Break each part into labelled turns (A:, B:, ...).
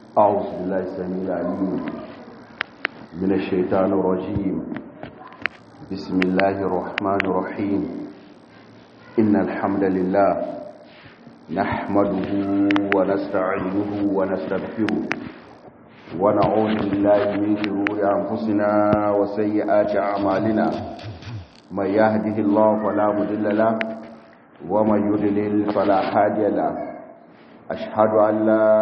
A: أعوذ بالله السميع العليم من الشيطان الرجيم بسم الله الرحمن الرحيم إن الحمد لله نحمده ونستعينه ونستغفره ونعوذ بالله من شرور أنفسنا وسيئات أعمالنا من يهده الله فلا مضل له ومن يضلل فلا هادي له أشهد أن لا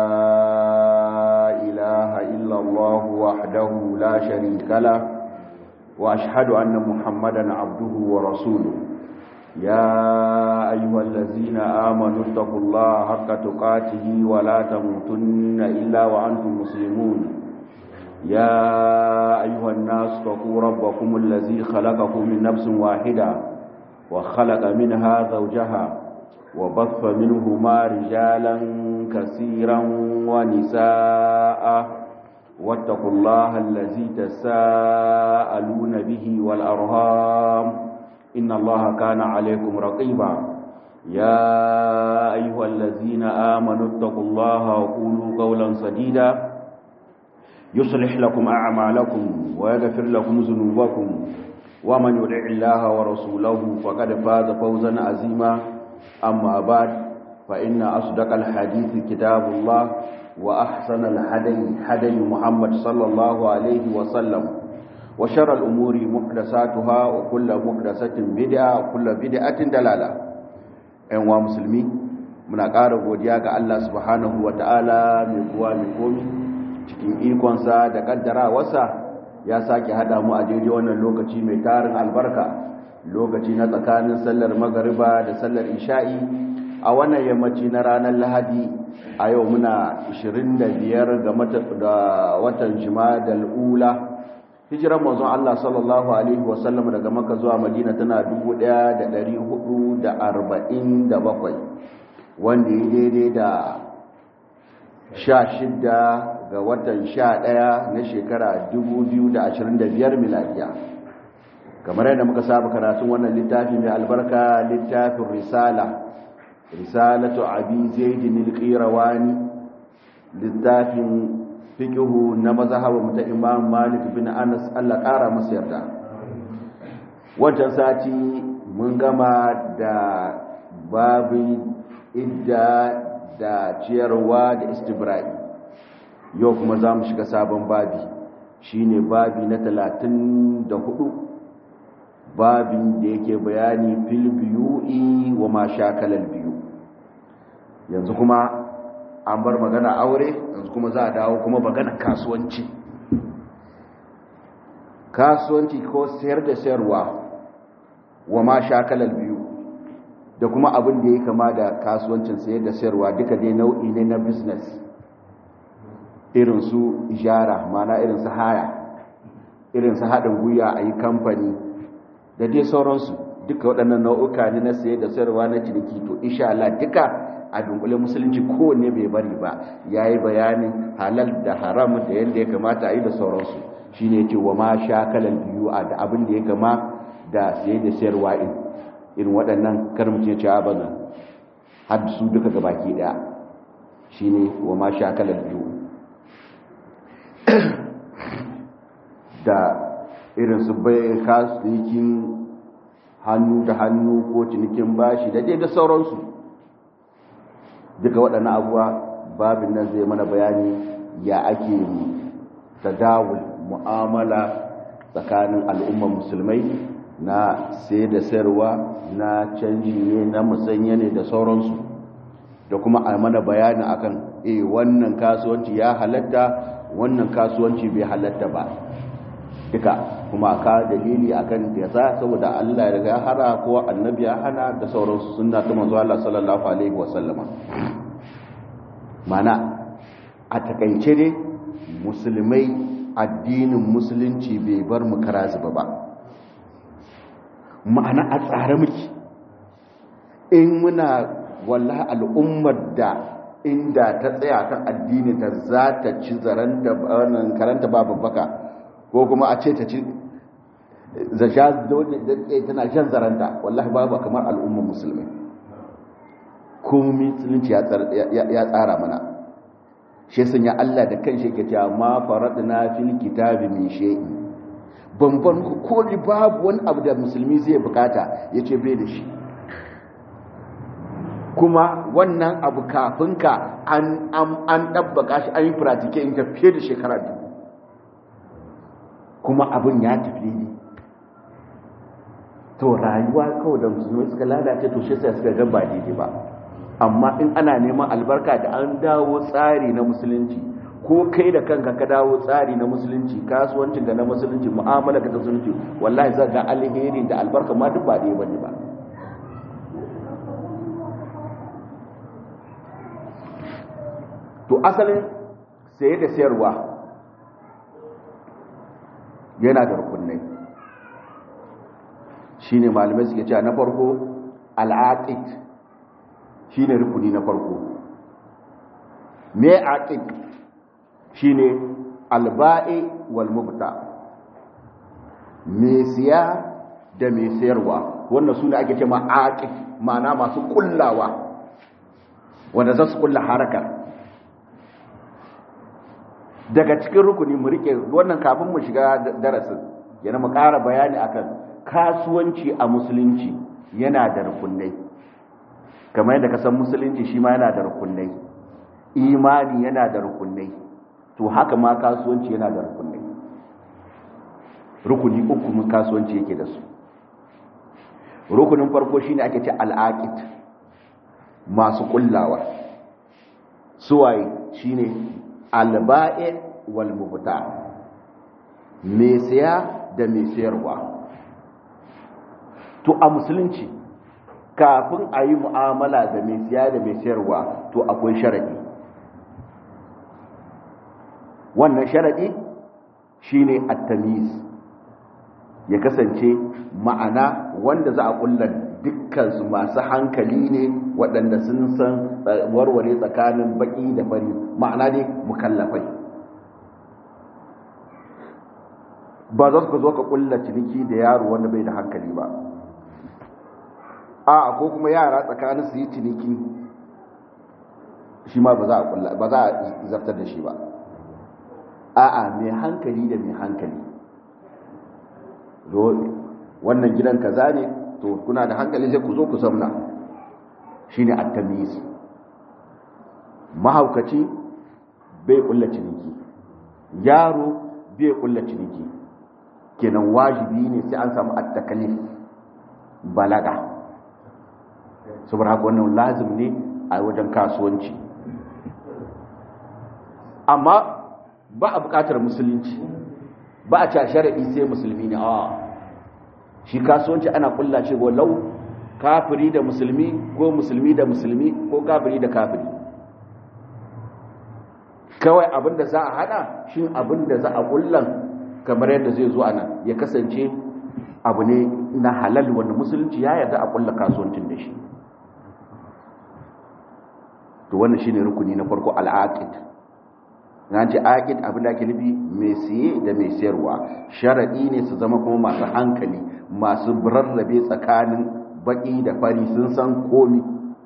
A: إله إلا الله وحده لا شريك له وأشهد أن محمدا عبده ورسوله يا أيها الذين آمنوا اتقوا الله حق تقاته ولا تموتن إلا وأنتم مسلمون يا أيها الناس اتقوا ربكم الذي خلقكم من نفس واحدة وخلق منها زوجها وبث منهما رجالا كثيرا ونساء واتقوا الله الذي تساءلون به والأرهام إن الله كان عليكم رقيبا يا أيها الذين آمنوا اتقوا الله وقولوا قولا سديدا يصلح لكم أعمالكم ويغفر لكم ذنوبكم ومن يطع الله ورسوله فقد فاز فوزا عظيما أما بعد فإن أصدق الحديث كتاب الله وأحسن الحدي حدي محمد صلى الله عليه وسلم وشر الأمور محدثاتها وكل محدثة بدعة وكل بدعة دلالة أيها مسلمين muna ƙara godiya ga Allah subhanahu wa ta'ala mai kuwa mai komi cikin ikonsa da ƙaddarawarsa ya sake haɗa mu a daidai wannan lokaci mai tarin albarka lokaci na tsakanin sallar magariba da sallar isha'i a wannan yammaci na ranar lahadi a yau muna 25 ga watan jima'a ula hijiran manzon Allah sallallahu alaihi wasallam daga maka zuwa madina tana 1447 wanda ya daidai da 16 ga watan 11 na shekara 2025 miladiya kamar yadda muka saba karatun wannan littafi mai albarka littafin risala risalatu abi zaidin al-qirawani littafin fiqhu na mazhabin ta imam malik bin anas Allah kara masa yarda wancan sati mun gama da babin idda da ciyarwa da istibra'i yau kuma za mu shiga sabon babi shine babi na 34 babin da yake bayani fil biyu'i wa ma shakalal biyu yanzu kuma an bar magana aure yanzu kuma za a dawo kuma magana kasuwanci kasuwanci ko sayar da sayarwa wa ma shakalal biyu da kuma abin da ya kama da kasuwancin sayar da sayarwa duka dai nau'i ne na business irin su ijara mana irin su haya irin su haɗin gwiwa a yi kamfani da dai sauransu duka waɗannan nau'uka ne na saye da sayarwa na ciniki to insha Allah duka a dunkule musulunci kowanne bai bari ba yayi bayanin halal da haram da yadda ya kamata a yi da sauransu shine yace wa ma shakalan biyu a da abin da ya kama da saye da sayarwa in irin waɗannan kar mutum ya ci abana har su duka gabaki daya shine wa ma shakalan biyu da irin su bai kasuwanci hannu da hannu ko cinikin bashi da dai da sauransu duka waɗannan abuwa babin nan zai mana bayani ya ake tadawul mu'amala tsakanin al'ummar musulmai na sai da sayarwa na canji ne na musanya ne da sauransu da kuma a mana bayani akan eh wannan kasuwanci ya halatta wannan kasuwanci bai halatta ba duka kuma ka dalili akan yasa saboda Allah ya riga hara ko annabi ya hana da sauransu sunna ta manzo Allah sallallahu alaihi wasallama mana a takaice ne musulmai addinin musulunci bai bar mu karazuba ba ma'ana a tsare muke in muna wallahi al'ummar da inda ta tsaya kan addini ta za ta ci zaranta karanta babu baka ko kuma a ce ta ci zasha tana shan zaranta wallahi babu kamar al'ummar musulmi komi musulunci ya tsara mana shi sun ya Allah da kan shi ke cewa ma faradna fil kitabi min shay'in banban ko babu wani abu da musulmi zai bukata yace bai da shi kuma wannan abu kafin ka an an dabbaka shi an yi pratique in fiye da shekara biyu kuma abin ya tafi ne to rayuwa kawai da musulmi suka lalace to shi sai suka ga ba daidai ba amma in ana neman albarka da an dawo tsari na musulunci ko kai da kanka ka dawo tsari na musulunci kasuwancin da na musulunci mu'amala ka ta musulunci wallahi za ga alheri da albarka ma duk ba ɗaya bane ba to asalin saye da sayarwa yana da rukunai shine malamai suke cewa na farko al'aqid shine rukuni na farko me aqid shine alba'i wal mubta me siya da me sayarwa wannan sune ake cewa aqid ma'ana masu kullawa wanda za su kulla harakar daga cikin rukuni mu rike wannan kafin mu shiga darasin yana mu ƙara bayani akan kasuwanci a musulunci yana da rukunai kamar yadda ka san musulunci shi ma yana da rukunai imani yana da rukunai to haka ma kasuwanci yana da rukunai rukuni uku mun kasuwanci yake da su rukunin farko shine ake ce al'aqid masu kullawa suwaye shine alba'i wal mubta me siya da me sayarwa to a musulunci kafin a yi mu'amala da me siya da me sayarwa to akwai sharadi wannan sharadi shine at-tamyiz ya kasance ma'ana wanda za a kulla dukkan su masu hankali ne waɗanda sun san warware tsakanin baki da fari ma'ana ne mukallafai ba za su zo ka kulla ciniki da yaro wanda bai da hankali ba a ko kuma yara tsakanin su yi ciniki shi ma ba za a kulla ba za a zartar da shi ba a'a mai hankali da mai hankali wannan gidan kaza ne to kuna da hankali sai ku zo ku zamna shine at-tamyiz mahaukaci bai kulla ciniki yaro bai kulla ciniki kenan wajibi ne sai an samu at-taklif balaga saboda haka wannan lazim ne a wajen kasuwanci amma ba a bukatar musulunci ba a ca sharaɗi sai musulmi ne a shi kasuwanci ana kulla ce lau kafiri da musulmi ko musulmi da musulmi ko kafiri da kafiri kawai abinda za a hada shi abinda za a kullan kamar yadda zai zo ana ya kasance abu ne na halal wanda musulunci ya yarda a kulla kasuwancin da shi to wannan shine rukuni na farko al'aqid na ce aqid abin da ake nufi mai siye da mai sayarwa sharadi ne su zama kuma masu hankali masu rarrabe tsakanin baki da fari sun san komi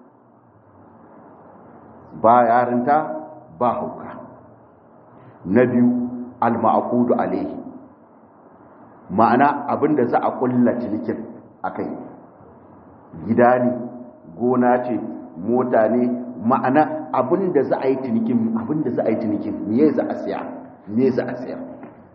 A: ba yarinta ba hauka na biyu al-ma'qudu alaihi ma'ana abinda za a kulla cinikin akai gida ne gona ce mota ne ma'ana abinda za a yi cinikin abinda za a yi cinikin me za a siya me za a siya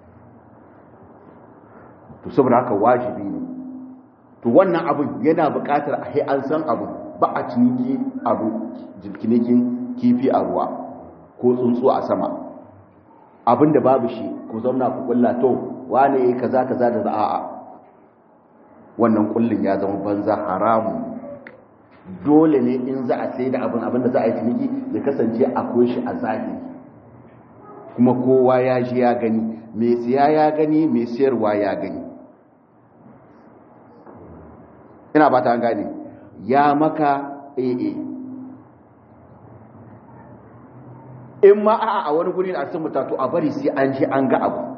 A: to saboda haka wajibi ne to wannan abin yana buƙatar a an san abu ba a ciniki abu cinikin kifi a ruwa ko tsuntsu a sama abinda babu shi ku zauna ku kulla to wane yayi kaza kaza da za'a wannan kullun ya zama banza haramu dole ne in za a sai da abin abin da za a yi ciniki ya kasance akwai shi a zahiri kuma kowa ya ji ya gani mai siya ya gani mai siyarwa ya gani ina ba ta gane ya maka AA in ma a a wani guri a cikin mutatu a bari sai an ji an ga abu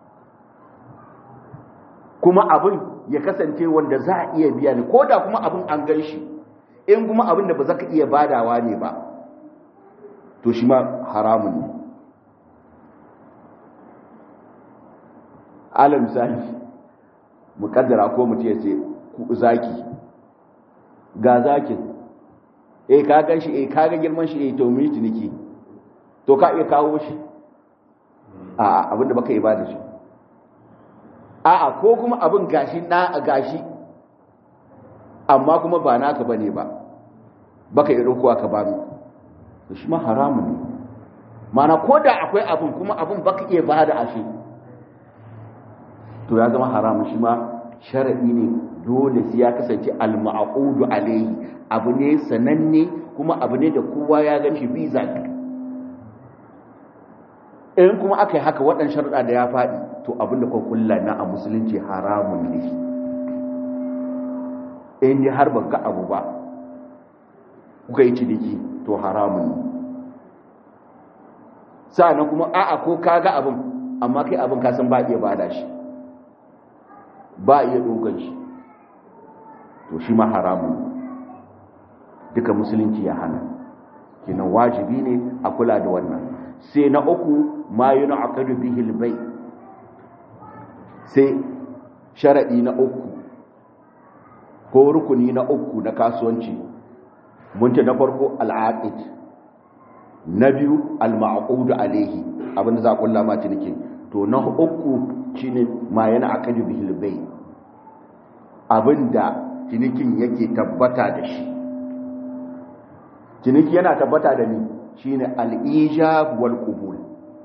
A: kuma abin ya kasance wanda za a iya biya ne ko da kuma abin an gan shi in kuma abin da ba za ka iya badawa ne ba to shi ma haramun ne ala misali mukaddara ko mutum ya ce zaki ga zakin eh ka gan shi eh ka ga girman shi eh to mu yi ciniki to ka iya kawo shi a abinda baka yi ba da shi a'a ko kuma abin gashi na gashi amma kuma ba naka bane ba baka yi ɗaukowa ka ba mu to shi ma haramun ne mana ko da akwai abin kuma abin baka iya ba da ashe to ya zama haramun shi ma sharaɗi ne dole sai ya kasance al-ma'qudu alayhi abu ne sananne kuma abu ne da kowa ya gan shi biza in kuma aka yi haka waɗannan sharuɗa da ya faɗi to abin da kulla na a musulunci haramun ne in yi har ga abu ba kuka yi ciniki to haramun ne sa'annan kuma a'a ko ka ga abin amma kai abin kasan ba iya bada shi ba iya dogon shi to shi ma haramun duka musulunci ya hana kinan wajibi ne a kula da wannan sai na uku ma yi na akadu bihil bai sai sharaɗi na uku ko rukuni na uku na kasuwanci mun ce na farko al'aqid na biyu al-ma'qudu alayhi abinda za ku lama ciniki to na uku shine ma yana akadu bihil bai abinda cinikin yake tabbata da shi ciniki yana tabbata da ni shine al-ijab wal qubul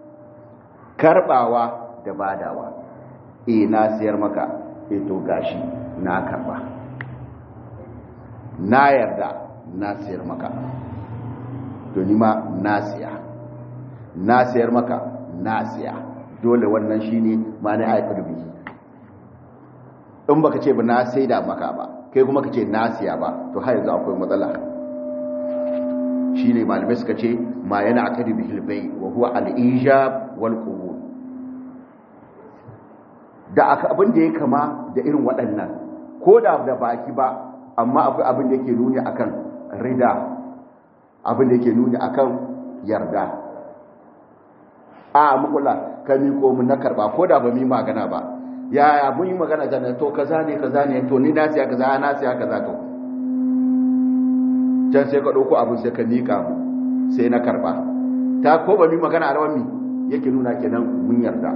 A: karbawa da badawa eh na siyar maka eh to gashi na karba na yarda na siyar maka to ni ma na siya na siyar maka na siya dole wannan shine ma na aikata bihi in baka ce ba na saida maka ba kai kuma ka ce na siya ba to har yanzu akwai matsala shine malamai suka ce ma yana akadi bihil bai wa huwa al-ijab wal qubul da aka abin da ya kama da irin waɗannan ko da da baki ba amma akwai abin da yake nuni akan rida abin da yake nuni akan yarda a mukula ka miko mun na karba ko da ba mu magana ba yaya mun yi magana jana to kaza ne kaza ne to ni na siya kaza na siya kaza to can sai ka dauko abin sai ka nika mu sai na karba ta ko ba mu magana a rawan mi yake nuna kenan mun yarda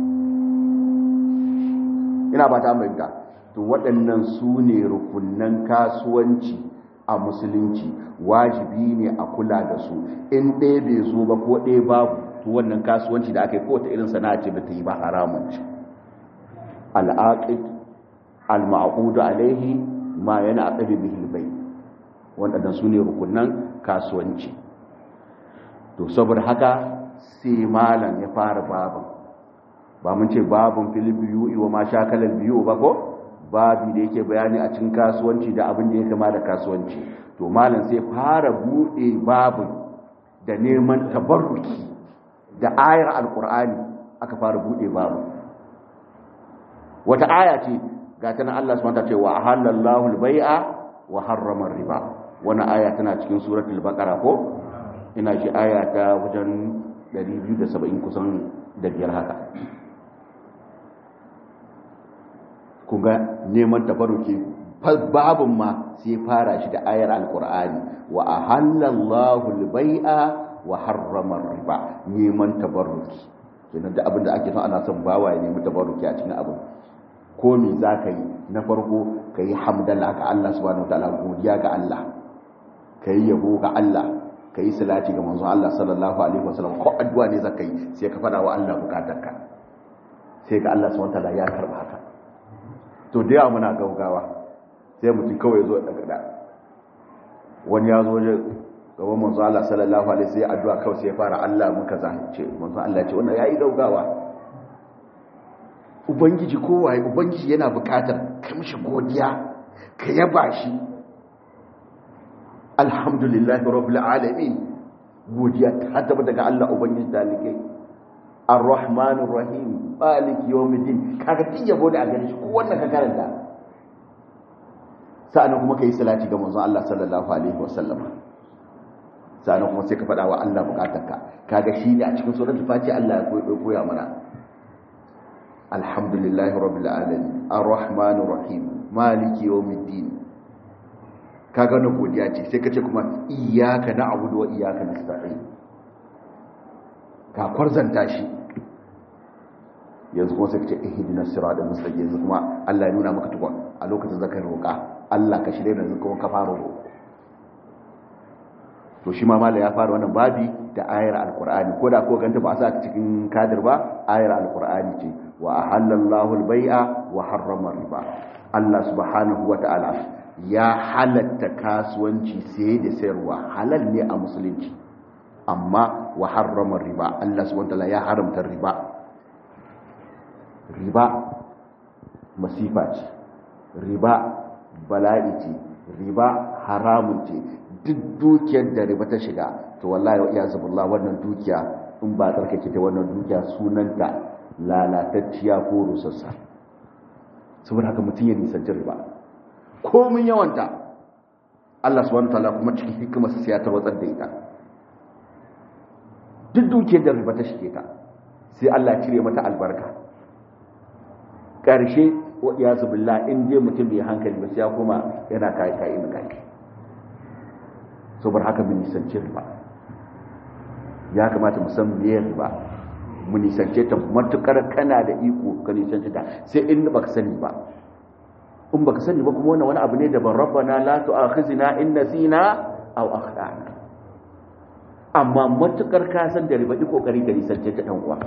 A: ina ba ta mai to waɗannan su ne rukunnan kasuwanci a musulunci wajibi ne a kula da su in ɗaya bai zo ba ko ɗaya babu to wannan kasuwanci da aka yi kowace irin sana'a ce ba ta yi ba haramun ce al'aqid al-ma'qudu alaihi ma yana aqdi bihi al-bay waɗannan su ne rukunnan kasuwanci to saboda haka sai malam ya fara babin ba mun ce babin fil biyu wa ma shakalar biyu ba ko babi da yake bayani a cikin kasuwanci da abin da ya kama da kasuwanci to malam sai fara buɗe babin da neman tabarruki da ayar alkur'ani aka fara buɗe babin wata aya ce ga tana Allah subhanahu wa ce wa halallahu al-bai'a wa harrama riba wannan aya tana cikin suratul baqara ko ina ji aya ta wajen 270 kusan da biyar haka kuga neman tabaruki babun ma sai fara shi da ayar alkur'ani wa ahallallahu albai'a wa harrama riba neman tabaruki kenan da abin da ake son ana son bawa ya nemi tabaruki a cikin abin ko me za ka yi na farko ka yi hamdala ga Allah subhanahu wa ta'ala godiya ga Allah ka yi yabo ga Allah ka yi salati ga manzon Allah sallallahu alaihi wasallam ko addu'a ne za ka yi sai ka fada wa Allah bukatarka sai ga Allah subhanahu wa ta'ala ya karba haka to da yawa muna gaugawa sai mutum kawai zo daga da wani ya zo waje gaban manzo Allah sallallahu alaihi sai addu'a kawai sai ya fara Allah muka zance manzo Allah ya ce wannan yayi gaugawa ubangiji kowaye ubangiji yana bukatar ka mishi godiya ka yaba shi alhamdulillahi rabbil alamin godiya ta tabbata daga Allah ubangiji dalikai ar-rahmanir rahim malik yawmiddin kaga tin yabo da a gare shi ko wannan ka karanta sa'annan kuma kai salati ga manzon Allah sallallahu alaihi wasallam sa'annan kuma sai ka faɗa wa Allah bukatarka kaga shi ne a cikin suratul fatiha Allah ya koya mana alhamdulillahi rabbil alamin arrahmanir rahim maliki yawmiddin kaga na godiya ce sai kace kuma iyyaka na'budu wa iyyaka nasta'in ka kwarzanta shi yanzu kuma sai kace ihdinas siratal mustaqim yanzu kuma Allah ya nuna maka tukun a lokacin zakar roƙa Allah ka shirye da yanzu kuma ka fara roƙo to shi ma mala ya fara wannan babi da ayar alqur'ani ko da ko ganta ba a sa ta cikin kadir ba ayar alqur'ani ce wa ahallallahu albai'a wa harrama riba Allah subhanahu wa ta'ala ya halatta kasuwanci sai da sayarwa halal ne a musulunci amma wa harrama riba Allah subhanahu wa ta'ala ya haramta riba riba masifa ce riba bala'i ce riba haramun ce duk dukiyar da riba ta shiga to wallahi ya zubullah wannan dukiya in ba tsarkake ta wannan dukiya sunanta lalatacciya ko rusassa saboda haka mutum ya nisanci riba komin yawanta Allah subhanahu wataala kuma cikin hikimar sai ya tarwatsar da ita duk dukiyar da riba ta shige ta sai Allah ya cire mata albarka ƙarshe wa iyazu billah in je mutum bai hankali ba sai ya koma yana kai kai in kai saboda haka mun nisanci riba ya kamata mu san me riba mu nisance ta matukar kana da iko ka nisance ta sai in baka sani ba in baka sani ba kuma wannan wani abu ne da ban rabbana la tu'akhizna in nasina aw akhtana amma matukar ka san da riba ki kokari ka nisance ta dan uwa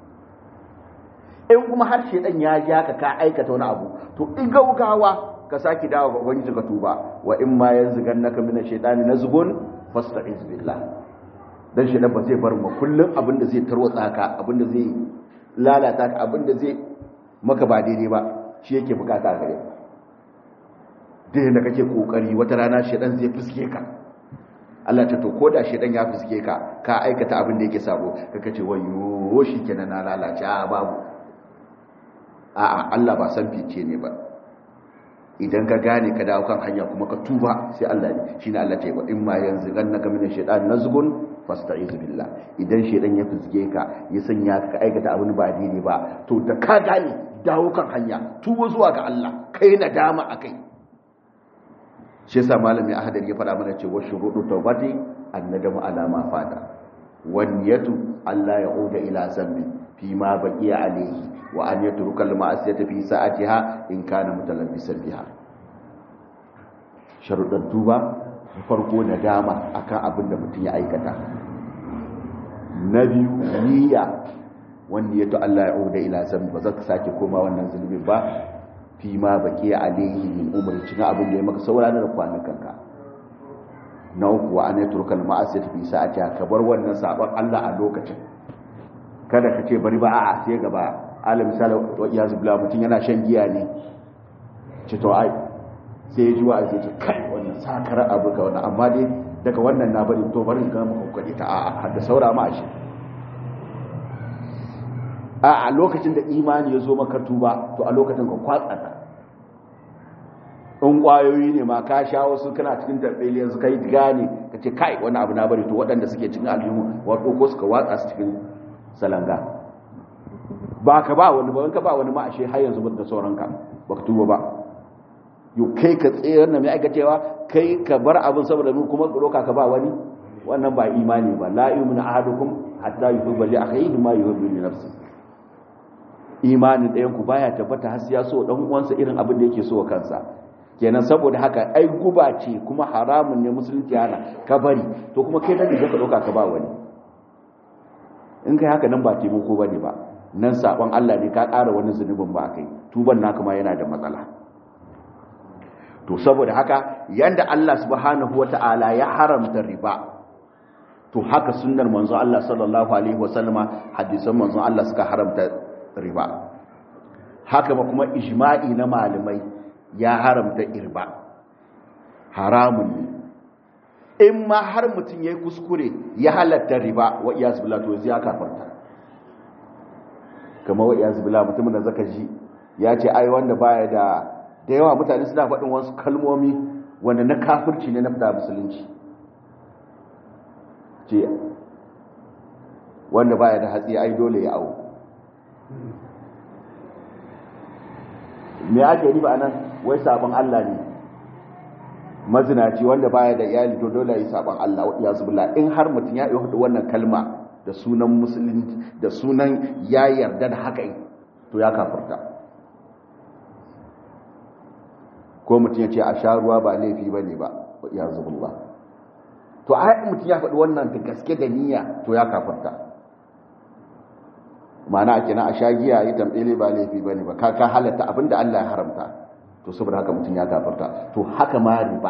A: in kuma har shedan ya ja ka ka aikata wani abu to in gaugawa ka saki dawo ga ubangiji ka tuba wa in ma yanzugannaka min ash-shaytani nazgun fasta'iz billah dan shedan ba zai bar mu kullum abinda zai tarwatsa ka abinda zai lalata ka abinda zai maka ba daidai ba shi yake bukata gare ka da kake kokari wata rana shedan zai fuske ka Allah ta to koda shedan ya fuske ka ka aikata abin da yake sabo kaka ce wayo shikenan na lalace a babu a'a Allah ba san fice ne ba idan ka gane ka dawo kan hanya kuma ka tuba sai Allah ne shine Allah ce wa in ma yanzu gannaka min shaytan nazgun fasta'iz billah idan shedan ya fizge ka ya sanya ka aikata abin ba daidai ba to da ka gane dawo kan hanya tuba zuwa ga Allah kai nadama akai shi yasa malami ahadar ya fara mana cewa shurudu tawbati annadamu ala ma fata wan yatu Allah ya uda ila zambi fi ma baqiya alayhi wa an yatruka al ma'asiyata fi sa'atiha in kana mutalabbisan biha sharuɗan tuba farko nadama akan abin da mutum ya aikata na biyu niyya wanda ya to Allah ya uda ila zambi ba za ka sake koma wannan zulubin ba fi ma baki alaihi min umri cin abin da ya maka saura da kwanukan ka na uku wa an yatruka al ma'asiyata fi sa'ati ka bar wannan sabon Allah a lokacin kada ka ce bari ba a'a sai gaba alim misali wa iyaz billah mutun yana shan giya ne ce to ai sai ya ji wa sai ce kai wannan sakar abu ga wannan amma dai daga wannan na bari to bari ga maka kokari ta a'a har da saura ma shi a a lokacin da imani ya zo maka tuba to a lokacin ka kwatsa ta in kwayoyi ne ma ka sha wasu kana cikin tarbeli yanzu kai gane ka ce kai wani abu na bari to waɗanda suke cikin aljihu wato ko suka watsa su cikin salanga ba ka ba wani ba ka ba wani ma ashe har yanzu da sauranka ba ka tuba ba yau kai ka tsayar na mai aikacewa kai ka bar abin saboda mu kuma roka ka ba wani wannan ba imani ba la yu'minu ahadukum hatta yuhibba li akhihi ma yuhibbu li nafsihi imanin ɗayan ku baya tabbata har ya so dan uwansa irin abin da yake so kansa kenan saboda haka ai guba ce kuma haramun ne musulunci hana ka bari to kuma kai nan da ka doka ka ba wani in kai haka nan ba taimako bane ba nan sabon Allah ne ka ƙara wani zunubin ba kai tuban naka ma yana da matsala to saboda haka yanda Allah subhanahu wata'ala ya haramta riba to haka sunnar manzo Allah sallallahu alaihi wasallama hadisan manzo Allah suka haramta riba haka ma kuma ijma'i na malamai ya haramta irba haramun ne in ma har mutum ya yi kuskure ya halatta riba wa iya zubila to ya kafarta kama wa iya zubila mutumin da zaka ji ya ce ai wanda baya da da yawa mutane suna faɗin wasu kalmomi wanda na kafirci ne na fita musulunci ce wanda baya da hatsi ai dole ya awo me ake riba anan wai sabon Allah ne mazinaci wanda baya da iyali to dole yi sabon Allah ya zubula in har mutum ya yi wannan kalma da sunan musulunci da sunan ya yarda da haka to ya kafirta ko mutum ya ce a sha ruwa ba laifi ba ne ba ya zubula to a mutum ya faɗi wannan da gaske da niyya to ya kafirta mana ake na a sha giya yi tambaye ba laifi ba ne ba ka halatta abinda Allah ya haramta to saboda haka mutum ya gafarta to haka ma riba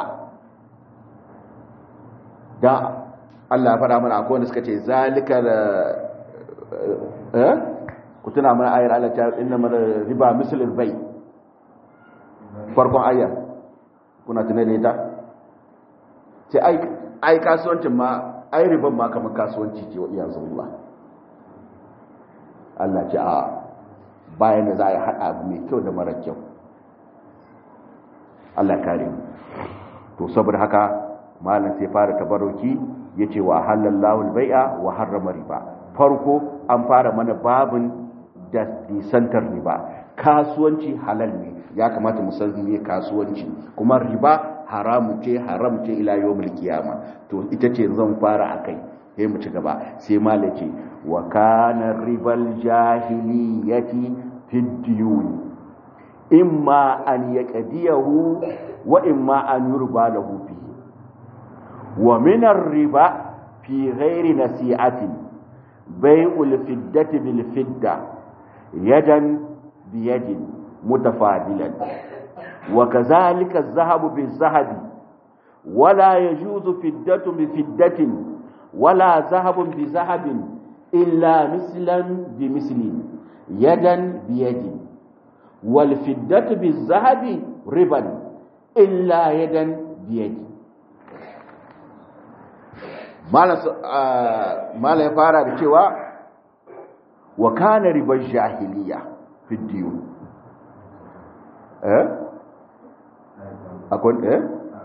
A: da Allah ya fara mana akwai wanda suka ce zalika da eh ku tuna mana ayar Allah ta inna mana riba mislul bai farkon ayar kuna tuna da ita ce ai ai kasuwancin ma ai riban ma kamar kasuwanci ce wa iyansu Allah Allah ce a bayan da za a yi haɗa abu mai kyau da mara kyau Allah kare mu to saboda haka malam sai fara tabaruki yace wa halallahu albai'a wa harrama riba farko an fara mana babin da disantar riba kasuwanci halal ne ya kamata mu san me kasuwanci kuma riba haramu ce haram ce ila yawmul qiyama to ita ce zan fara akai sai mu ci gaba sai malam ce wa kana ribal jahiliyati fid diyuni imma an yaqdiyahu wa imma an yurba lahu fihi wa min ar-riba fi ghairi nasi'atin bai'ul fiddati bil fidda yadan bi yadin mutafadilan wa kadhalika adh-dhahabu bil-dhahabi wala yajuzu fiddatu bi fiddatin wala dhahabun bi dhahabin illa mislan bi mislin yadan bi yadin والفدة بالذهب ربا إلا يدا بيد mala ya fara da cewa wa kana ribar jahiliya fi diyun eh akwai eh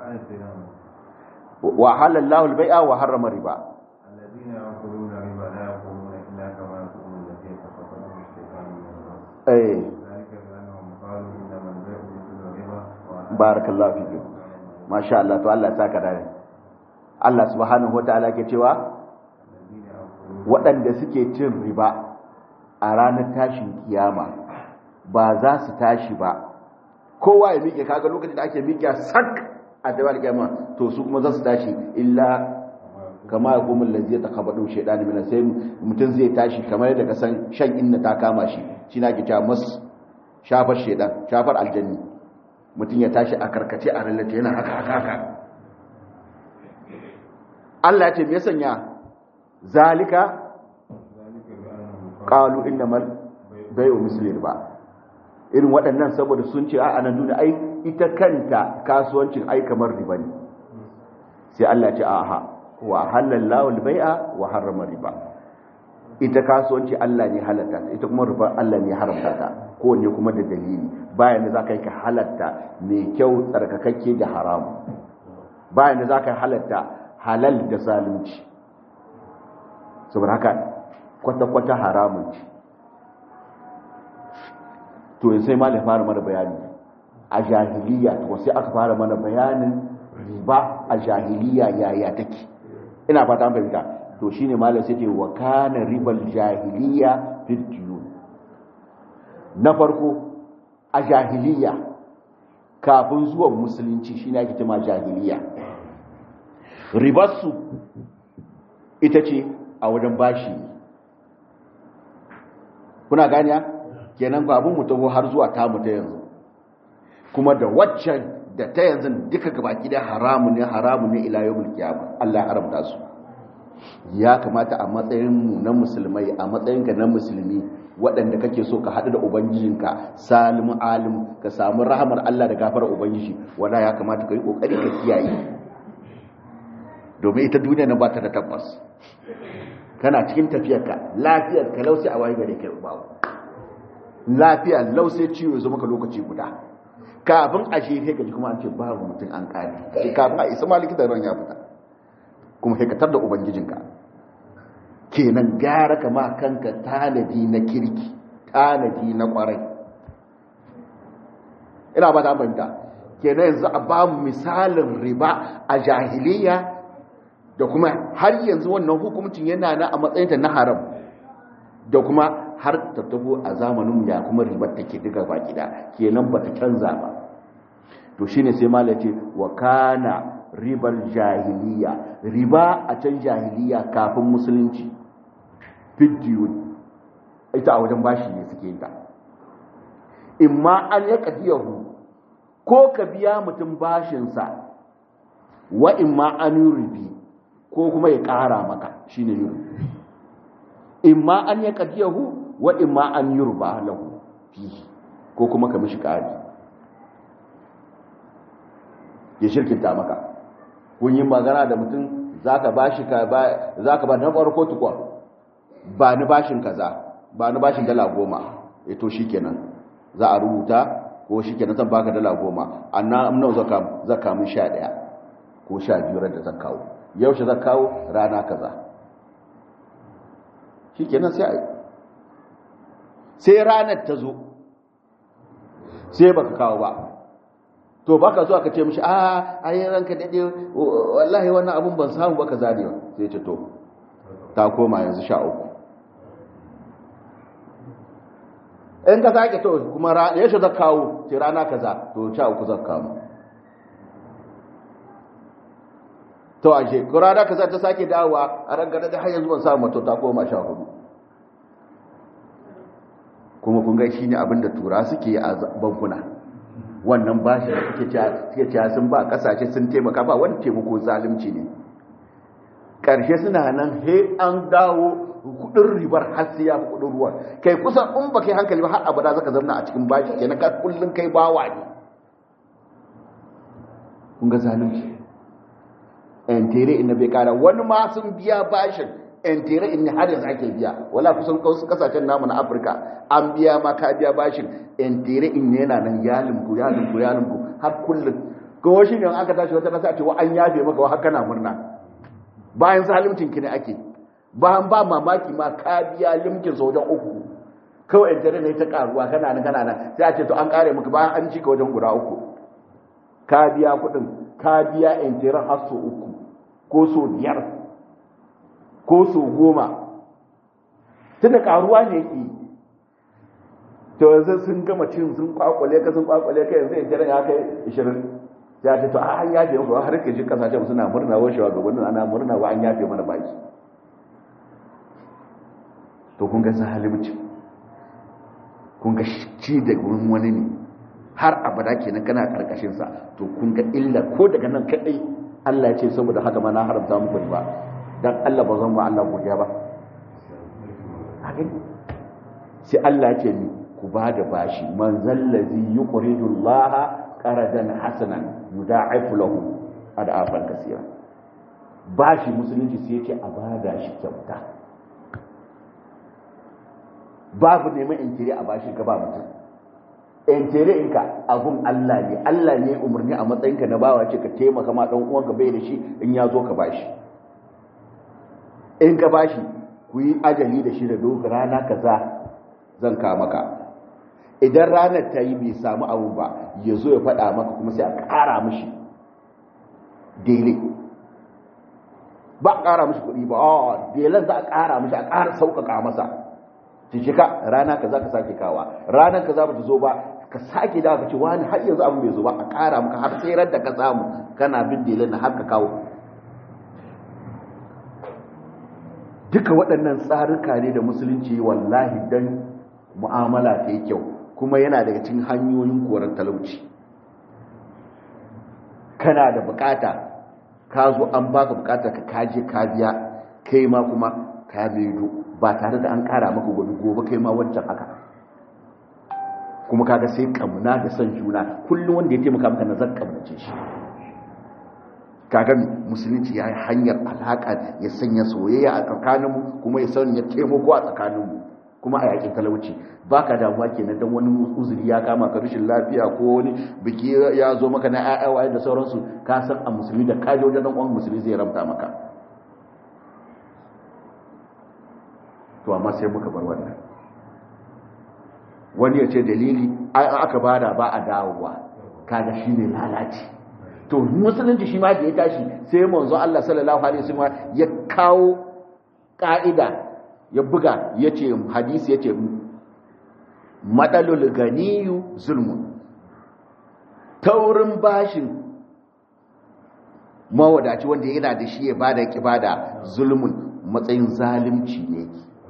A: wa halallahu al-bai'a wa harrama riba
B: الذين يأكلون الربا لا يقومون إلا كما يقوم الذي يتخبطه الشيطان من المس
A: eh
B: ذلك بأنهم قالوا إنما البيع مثل الربا وأحل
A: barakallahu fiki masha Allah to Allah ya saka dare Allah subhanahu wataala ke cewa
B: الذين يأكلون
A: waɗanda suke cin riba a ranar tashin kiyama ba za su tashi ba kowa ya miƙe kaga lokacin da ake miƙe sak a dawar kiyama to su kuma za su tashi illa kama ya kuma lalzai ta kabaɗin shaidani mina sai mutum zai tashi kamar yadda ka san shan inna ta kama shi shi na ke cewa mas shafar shaidan shafar aljanni mutum ya tashi a karkace a rallata yana haka haka haka Allah ya ce me ya sanya zalika
B: ذلك بأنهم
A: qalu innamal bai'u misli ba irin waɗannan saboda sun ce a nan duniya ai ita kanta kasuwancin ai kamar riba ne sai Allah ya ce aha wa halallahu al-bai'a wa harrama riba ita kasuwanci Allah ne halatta ta ita kuma riba Allah ne haramta ta kowanne kuma da dalili bayan da zaka yi ka halatta mai kyau tsarkakakke da haramu bayan da zaka halatta halal da zalunci saboda haka kwata-kwata haramun ce to yanzu sai malai fara mana bayani a jahiliya to sai aka fara mana bayanin riba a jahiliya yaya take ina fata an fahimta to shine malai sai ce wa kana ribal jahiliya fil diyun na farko a jahiliya kafin zuwan musulunci shine ake cewa jahiliya ribarsu ita ce a wajen bashi kuna ganiya kenan babun mu taho har zuwa tamu ta yanzu kuma da waccan da ta yanzu duka gabaki da haramu ne haramu ne ila yawmul qiyamah Allah ya haramta su ya kamata a matsayin mu na musulmai a matsayin ka na musulmi waɗanda kake so ka haɗu da ubangijinka salimu alim ka samu rahamar Allah da gafarar ubangiji wanda ya kamata ka yi kokari ka kiyaye domin ita duniya na ba ta da tabbas kana cikin tafiyarka lafiyar ka lausi a waye gare kai babu lafiya lausai ciwo zo maka lokaci guda kafin a shefe ka ji kuma an ce babu mutum an kare sai kafin a isa malikitan ran ya fita kuma sai ka tar da ubangijinka kenan gara ka ma kanka tanadi na kirki tanadi na kwarai ina ba ta fahimta kenan yanzu a ba mu misalin riba a jahiliya da kuma har yanzu wannan hukuncin yana na a matsayinta na haram da kuma har ta taho a zamanin da kuma ribar take diga ba gida kenan ba ta canza ba to shine sai malai ce wa kana ribar jahiliya riba a can jahiliya kafin musulunci fidiyon ita a wajen bashi ne suke ta imma an ya kadiyahu ko ka biya mutum bashinsa wa imma an rubi ko kuma ya ƙara maka shine rubi imma an ya kadiyahu wa imma an yurba lahu fihi ko kuma ka mishi ƙari ya shirkinta maka kun yi magana da mutum zaka bashi ka ba zaka ba na farko tukwa ba ni bashin kaza ba ni bashin dala goma eh to shikenan za a rubuta ko shikenan zan baka dala goma anna amna zaka zaka mun 11 ko 12 ran da zan kawo yaushe zan kawo rana kaza shikenan sai sai ranar ta zo sai baka kawo ba to baka so aka ce mishi a ayi ranka dade wallahi wannan abun ban samu baka zane ba sai ce to ta koma yanzu sha uku in ka sake to kuma ya shi zaka kawo ce rana kaza to sha uku zaka kawo to a ce ko rana kaza ta sake dawowa a rangada da har yanzu ban samu to ta koma sha hudu kuma kun ga shine abinda tura suke a bankuna wannan bashi da suke cewa sun ba kasashe sun taimaka ba wani taimako zalunci ne ƙarshe suna nan he an dawo kudin ribar har sai ya fi kudin ruwa kai kusan in ba kai hankali ba har abada zaka zauna a cikin bashi kenan ka kullun kai bawa ne kun ga zalunci en tere inda bai kara wani ma sun biya bashin en tere inda har yanzu ake biya wala kusan wasu kasashen namu na Afirka an biya ma ka biya bashin en tere in yana nan ya limku ya limku ya limku har kullun ko shi ne aka tashi wata kasa ce wa an yafe maka wa haka na murna bayan zalimcin ki ne ake bayan ba mamaki ma ka biya limkin sa wajen uku kawai dare ne ta karuwa kana nan kana nan sai a ce to an kare maka bayan an cika wajen guda uku ka biya kuɗin ka biya intiran har so uku ko so biyar ko so goma tunda karuwa ne yake to yanzu sun gama cin sun kwakwale ka sun kwakwale ka yanzu intiran ya kai 20 ya ce to a an yafe maka har ke ji kasashen suna murna wa shawa gabanin ana murna wa an yafe mana baki to kun ga zalimci kun ga ci da wani ne har abada kenan kana karkashin sa to kun ga illa ko daga nan kadai Allah ya ce saboda haka ma na haramta muku ba dan Allah ba zan ba Allah godiya ba sai Allah ya ce ni ku ba da bashi man zallazi yuqridu Allah qaradan hasanan yudha'ifu lahu ad'afan kaseera bashi musulunci sai yake a bada shi kyauta babu neman intiri a bashi ka ba mutum intiri inka abun Allah ne Allah ne umarni a matsayinka na bawa ce ka taimaka ma dan uwanka bai da shi in ya zo ka bashi in ka bashi ku yi ajali da shi da dogon rana kaza zan ka maka idan ranar ta yi bai samu abu ba ya zo ya faɗa maka kuma sai a ƙara mishi daidai ba a ƙara mishi kuɗi ba a dailan za a ƙara mishi a ƙara sauƙaƙa masa cicika rana ka za ka sake kawa ranar ka za ba ta zo ba ka sake da ka ce wani har yanzu abin bai zo ba a ƙara maka har sai da ka samu kana bin dailan na har ka kawo duka waɗannan tsarika ne da musulunci wallahi don mu'amala ta yi kyau kuma yana daga cikin hanyoyin korar talauci kana da bukata ka zo an baka bukata ka kaje ka biya kai ma kuma ka maido ba tare da an kara maka gobe gobe kai ma wancan haka kuma kaga sai kamuna da son juna kullum wanda ya taimaka maka na zan kamnace shi kaga musulunci ya yi hanyar alaka ya sanya soyayya a tsakaninmu kuma ya sanya taimako a tsakaninmu kuma a yakin talauci ba ka damuwa kenan don wani uzuri ya kama ka rashin lafiya ko wani biki ya zo maka na ƴaƴawa da sauransu ka san a musulmi da kaje wajen dan uwan musulmi zai ramta maka to amma sai muka bar wannan wani ya ce dalili ai an aka bada ba a dawowa kaga shine lalaci to musulunci shi ma da ya tashi sai manzo Allah sallallahu alaihi wasallam ya kawo ka'ida ya buga yace hadisi yace madalul ganiyu zulmun taurin bashin mawadaci wanda yana da shi ya bada kibada zulmun matsayin zalimci ne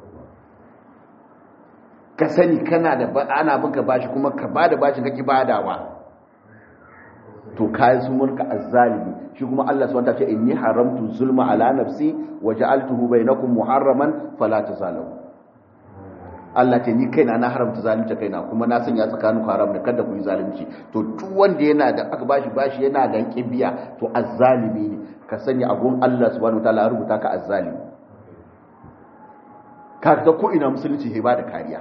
A: ka sani kana da ana binka bashi kuma ka bada bashin ka kibadawa to kayan sun mulka azzalimi shi kuma Allah subhanahu wa ta'ala ce inni haramtu zulma ala nafsi wa ja'altuhu bainakum muharraman fala tazalamu Allah ce ni kaina na haramta zalunci kaina kuma na sanya tsakanin haram da kada ku yi zalunci to duk wanda yana da aka bashi bashi yana da kibiya to azzalimi ne ka sani abun Allah subhanahu wa ta'ala rubuta ka azzalimi ka ta ko ina musulunci he ba da kariya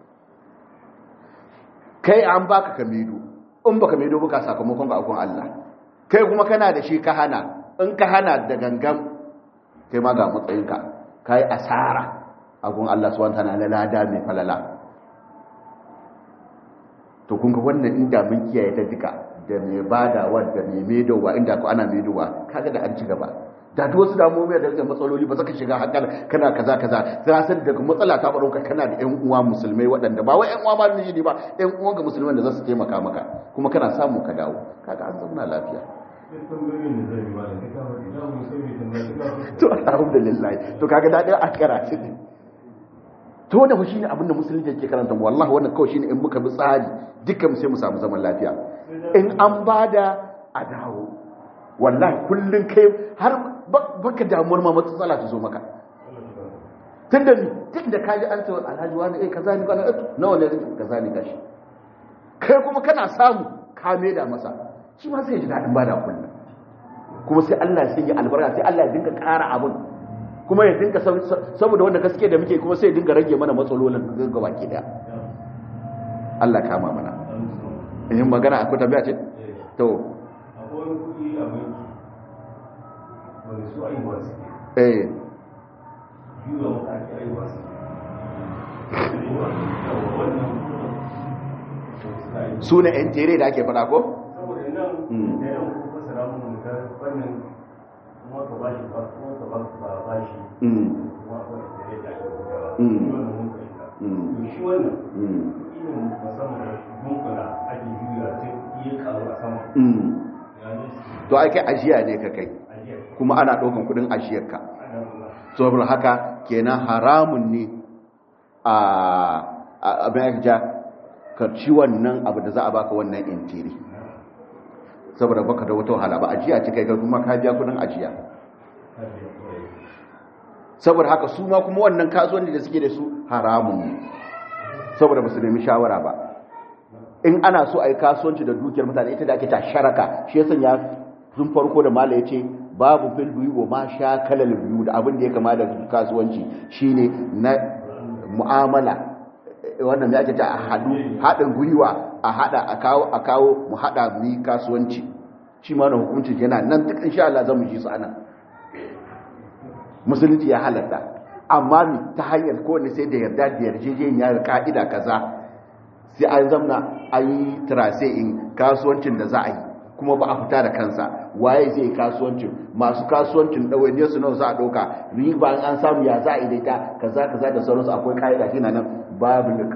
A: kai an baka kamedo in baka medo baka sakamakon ga abun Allah kai kuma kana da shi ka hana in ka hana da gangan kai ma ga matsayinka kai asara agun Allah subhanahu wataala na lada mai falala to kun ga wannan inda mun kiyaye ta duka da mai badawa da mai medowa inda ko ana medowa kaga da an ci gaba da duk wasu damuwa da da matsaloli ba zaka shiga hakan kana kaza kaza za san daga matsala ta baro ka kana da ƴan uwa musulmai waɗanda ba wai ƴan uwa ba ne ba ƴan uwan ga musulman da za su taimaka maka kuma kana samu ka dawo kaga an zauna lafiya to alhamdulillah to kaga dadin a karatu ne to wannan fa shine abin da musulunci yake karanta mu wallahi wannan kawai shine in muka bi tsari dukkan mu sai mu samu zaman lafiya in an bada a dawo wallahi kullun kai har baka damuwar ma matsala ta zo maka tunda ni duk da kaji an ce alhaji wani eh kaza ni kana nawa ne kaza ni gashi kai kuma kana samu ka da masa shi ma sai ya ji dadin bada kullun kuma sai Allah ya sanya albarka sai Allah ya dinga ƙara abin kuma ya dinga saboda wanda gaske da muke kuma sai ya dinga rage mana matsalolin ga baki daya Allah kama mana in magana akwai tambaya ce to
B: akwai wani kuɗi a banki wani su aiwa su
A: eh
B: yiwa wata ake aiwa su
A: su ne yan tere da ake fada ko
B: saboda nan da yan kuma fasara mun ga fannin kuma ka bashi ba kuma ka ba ba bashi kuma akwai tere da ake fadawa wannan mun kai ta to shi wannan irin musamman bunkuna ake juya sai iya karu a sama
A: to ake ajiya ne ka kai kuma ana ɗaukan kudin ajiyarka saboda haka kenan haramun ne a abin ja ka ci wannan abu da za a baka wannan intiri saboda baka da wata wahala ba ajiya ce kai kuma ka biya kudin ajiya saboda haka su ma kuma wannan kasuwanci da suke da su haramun ne saboda ba su nemi shawara ba in ana so a yi kasuwanci da dukiyar mutane ita da ake ta sharaka shi ya sanya sun farko da mala ya ce babu fil biyu wa ma sha kalal biyu da abin da ya kama da kasuwanci shine na mu'amala wannan ya ake ta a hadu haɗin gwiwa a haɗa a kawo a kawo mu haɗa mu yi kasuwanci shi ma na hukuncin yana nan duk insha Allah zamu ji su anan musulunci ya halatta amma mi ta hanyar kowanne sai da yarda da yarjejeniya da ka'ida kaza sai an zamna an yi trase in kasuwancin da za a yi kuma ba a fita da kansa waye zai yi kasuwancin masu kasuwancin ɗawainiyar su nawa za a ɗauka riba an samu ya za a yi daita kaza kaza da sauransu akwai ka'ida shi na nan babu lik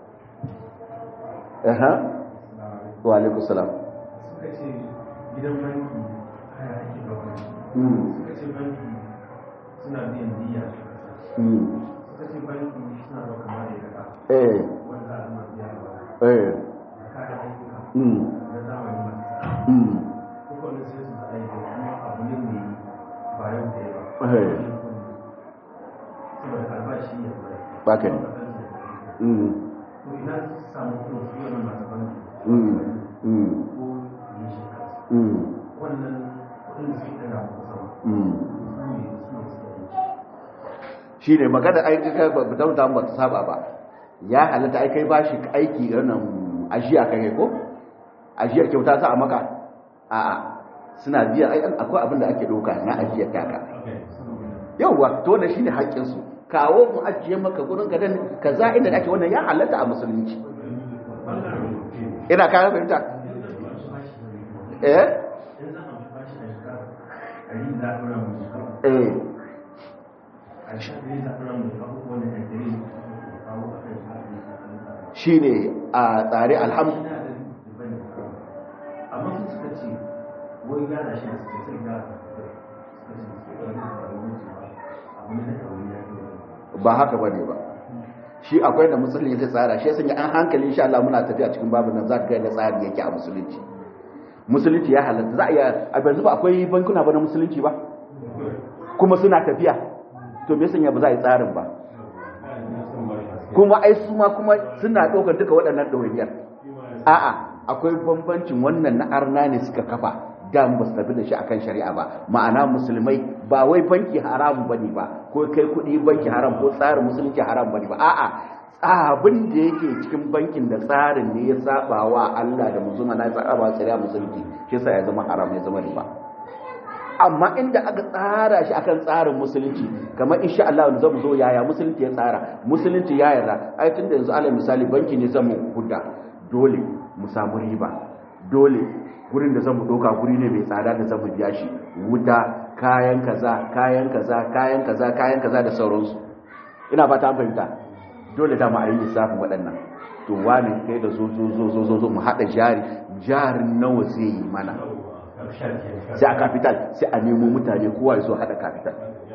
A: aha wa alaikum salam
B: suka ce gidan banki haya ake da wani suka ce banki suna biyan diya suka ce banki suna da kamar da ya
A: eh
B: wanda a zama biya da wani
A: eh
B: kayan ayyuka
A: mm
B: na zamani masu
A: mm
B: kowane sai su zaɓa da kuma abu ne mai bayan da ya ba
A: eh
B: saboda albashi ya zai
A: baka ne mm
B: to ina su samu kuma su yana masu banki
A: mm mm
B: ko yi shi kansu
A: mm
B: wannan kuɗin da suke ɗaga muku sama
A: mm
B: su ne su ne suke aiki
A: shi ne magana aiki kai ba ta mutum ba ta saba ba ya halatta ai kai bashi aiki wannan ajiya kai ko ajiyar kyauta za a maka a'a suna biya ai akwai abin da ake doka na ajiyar taka yauwa to wannan shine haƙƙin su kawo mu ajiye maka gurin gadan kaza inda ake wannan ya halatta a musulunci ina kayan fahimta eh eh shi ne a tsare alhamdu
B: amma su suka ce wai gana shi da suke sai gana
A: ba haka ba ne ba shi akwai da musulunci zai tsara shi sanya an hankali insha Allah muna tafiya cikin babu nan za ka ga tsari yake a musulunci musulunci ya halatta za a iya a yanzu ba akwai bankuna ba na musulunci ba kuma suna tafiya to me sanya ba za a yi tsarin ba kuma ai su ma kuma suna ɗaukar duka waɗannan ɗawainiyar a'a akwai bambancin wannan na arna ne suka kafa da ba su tafi da shi akan shari'a ba ma'ana musulmai ba wai banki haram bane ba ko kai kuɗi banki haram ko tsarin musulunci haram bane ba a'a abin da yake cikin bankin da tsarin ne ya saba wa Allah da musulma na saba wa shari'a musulunci shi yasa ya zama haram ya zama riba amma inda aka tsara shi akan tsarin musulunci kamar insha Allah wanda zamu zo yaya musulunci ya tsara musulunci ya yarda ai tunda yanzu alal misali banki ne zamu hudda dole mu samu riba dole gurin da zamu doka guri ne mai tsada da zamu biya shi wuta kayan kaza kayan kaza kayan kaza kayan kaza da sauransu ina fata an fahimta dole da mu a yi lissafin waɗannan to wani kai da zo zo zo zo zo mu haɗa jari jarin nawa zai yi mana sai a capital sai a nemo mutane kowa ya zo haɗa capital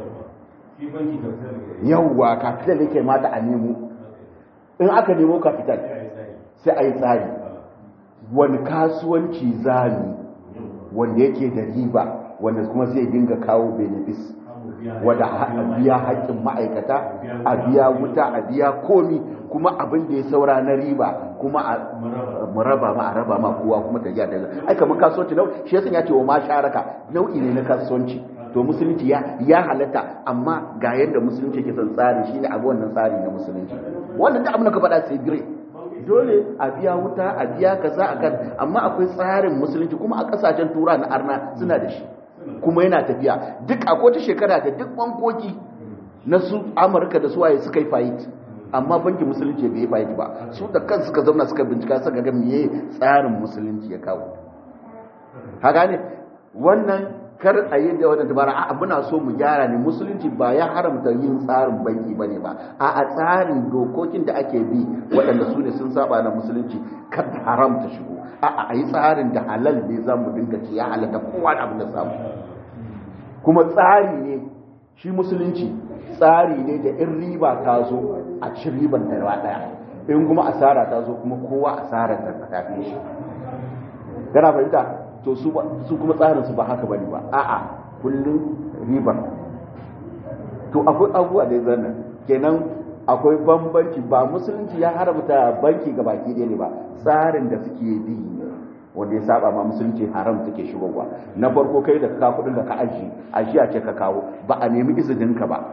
A: yawwa capital yake mata a nemo in aka nemo capital sai a yi tsari wani kasuwanci zami wanda yake da riba wanda kuma zai dinga kawo benefis wadda a biya haƙƙin ma'aikata a biya wuta a biya komi kuma abin da ya saura na riba kuma a muraba ma a raba ma kowa kuma ta gyara da ai kamar kasuwanci nau shi yasan ya ce wa ma sharaka nau'i ne na kasuwanci to musulunci ya ya halatta amma ga yadda musulunci ke son tsari shine abu wannan tsari na musulunci wannan da abin da ka faɗa sai dire dole a biya wuta a biya kaza akan amma akwai tsarin musulunci kuma a kasashen tura na arna suna da shi kuma yana tafiya duk a kowace shekara da duk bankoki na su amurka da suwaye suka yi fayit amma bankin musulunci bai yi fayit ba su da kan suka zauna suka bincika suka ga meye tsarin musulunci ya kawo haka ne wannan kar a yi da wadda dabara a muna so mu gyara ne musulunci ba ya haramta yin tsarin banki ba ne ba a a tsarin dokokin da ake bi waɗanda su ne sun saba na musulunci kar haramta shigo a a yi tsarin da halal ne za mu dinga ci ya halatta kowa da abin da samu kuma tsari ne shi musulunci tsari ne da in riba ta zo a ci riban da ɗaya in kuma asara ta zo kuma kowa asarar ta tafi shi kana fahimta to su kuma tsarinsu ba haka bane ba a'a kullum ribar to akwai abubuwa da zanna kenan akwai bambanci ba musulunci ya haramta banki ga baki ɗaya ne ba tsarin da suke bi wanda ya saba ma musulunci haram take shigowa na farko kai da ka kudin da ka aji ajiya ce ka kawo ba a nemi izinin ka ba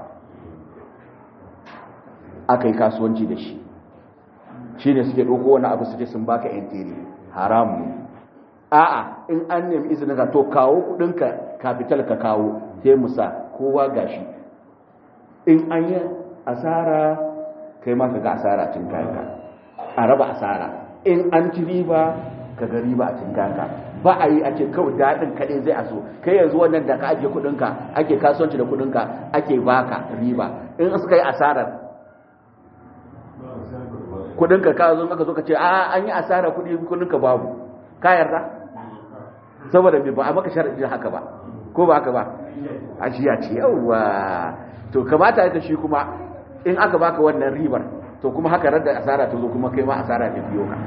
A: aka yi kasuwanci da shi shine suke ɗauko wani abu suke sun baka yan haram ne a'a in an nemi izinin ka to kawo kudinka capital ka kawo sai musa kowa gashi in an yi asara kai ma ka ga asara cin kayanka a raba asara in an ci riba ka ga riba a cin kayanka ba a yi a ce kawai daɗin kaɗai zai aso kai yanzu wannan da ka ajiye kudinka ake kasuwanci da kudinka ake baka riba in suka yi asarar kudinka ka zo ka zo ka ce a an yi asara kudi kudinka babu ka yarda saboda bai ba a maka sharadi haka ba ko ba haka ba ajiya ce yawa to kamata ita shi kuma in aka baka wannan ribar to kuma haka radda asara ta zo kuma kai ma asara ta biyo ka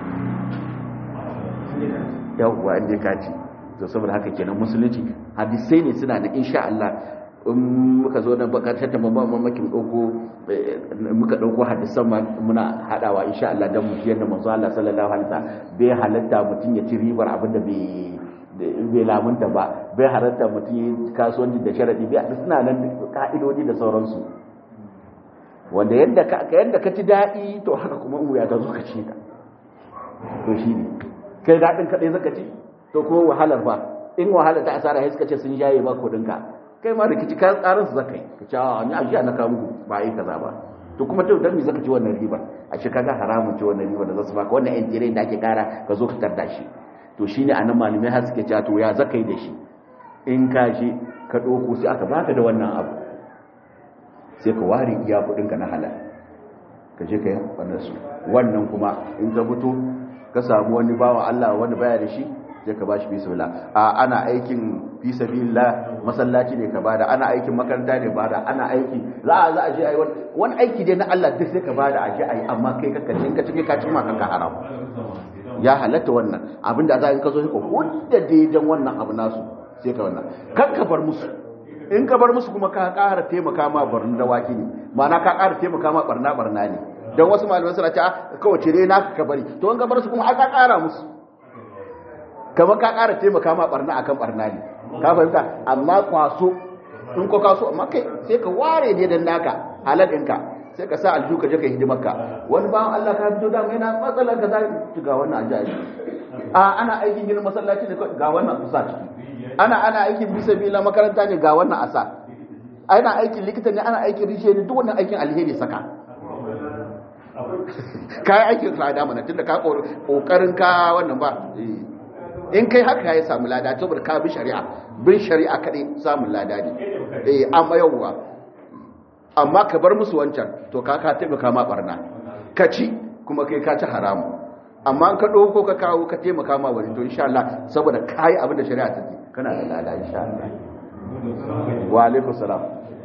A: yawa inda ka ci to saboda haka kenan musulunci hadisai ne suna da insha Allah in muka zo da bakatar da mamakin dauko muka dauko hadisan muna hadawa insha Allah dan mu yadda manzo Allah sallallahu alaihi wasallam bai halatta mutun ya ci ribar abinda bai bai lamunta ba bai halatta mutun ya kasuwanci da sharadi bai suna nan ka'idodi da sauransu wanda yadda ka yadda ka ci dadi to haka kuma in wuya ta zo ka ci ta to shi ne kai dadin kadai zaka ci to ko wahalar ba in wahalar ta asara sai suka ce sun jaye ba kudin ka kai ma rikici kayan tsarin su zaka yi ka ce a ni ajiya na kawo muku ba yi kaza ba to kuma to dan me zaka ci wannan ribar a shi kaga haramun ce wannan riba da zasu baka wannan yan da ake kara ka zo ka tarda shi to shine anan malamai har suke cewa to ya zaka yi da shi in ka je ka ɗauko sai aka baka da wannan abu sai ka ware iya kuɗinka na halal ka je ka yi wannan su wannan kuma in ka fito ka samu wani bawa Allah wani baya da shi je ka bashi fi sabilillah a ana aikin fi sabilillah masallaci ne ka bada ana aikin makaranta ne bada ana aiki za a za a je ayi wani aiki dai na Allah duk sai ka bada a je ayi amma kai ka kace ka cike ka cima kanka haram ya halatta wannan abinda za ka zo ka hudda daidan wannan abu nasu sai ka wannan kan ka bar musu in ka bar musu kuma ka ƙara taimaka ma barna da waki ne ma'ana ka ƙara taimaka ma barna barna ne don wasu malamai suna cewa kawai cire na ka bari to in ka bar su kuma aka ƙara musu kamar ka ƙara taimaka ma barna akan barna ne ka fahimta amma kwaso in ko kaso amma kai sai ka ware ne dan naka halal ɗinka sai ka sa alju ka je ka hidimar ka wani bawan Allah ka fito da mai na matsalar ka za ga wannan ajaji a ana aikin ginin masallaci ne ga wannan kusa ciki ana ana aikin bisa bila makaranta ne ga wannan asa ana aikin likita ne ana aikin rishe ne duk wannan aikin alheri saka kayan aikin tsada mana tunda ka kokarin ka wannan ba in kai haka ya samu lada saboda ka bi shari'a bin shari'a kaɗai samun lada ne eh amma yawwa amma ka bar musu wancan to ka ka taimaka ma barna ka ci kuma kai ka ci haramu amma an ka ɗauko ka kawo ka taimaka ma wani to insha Allah saboda kayi abin da shari'a ta ce kana da lada insha Allah wa alaikum salam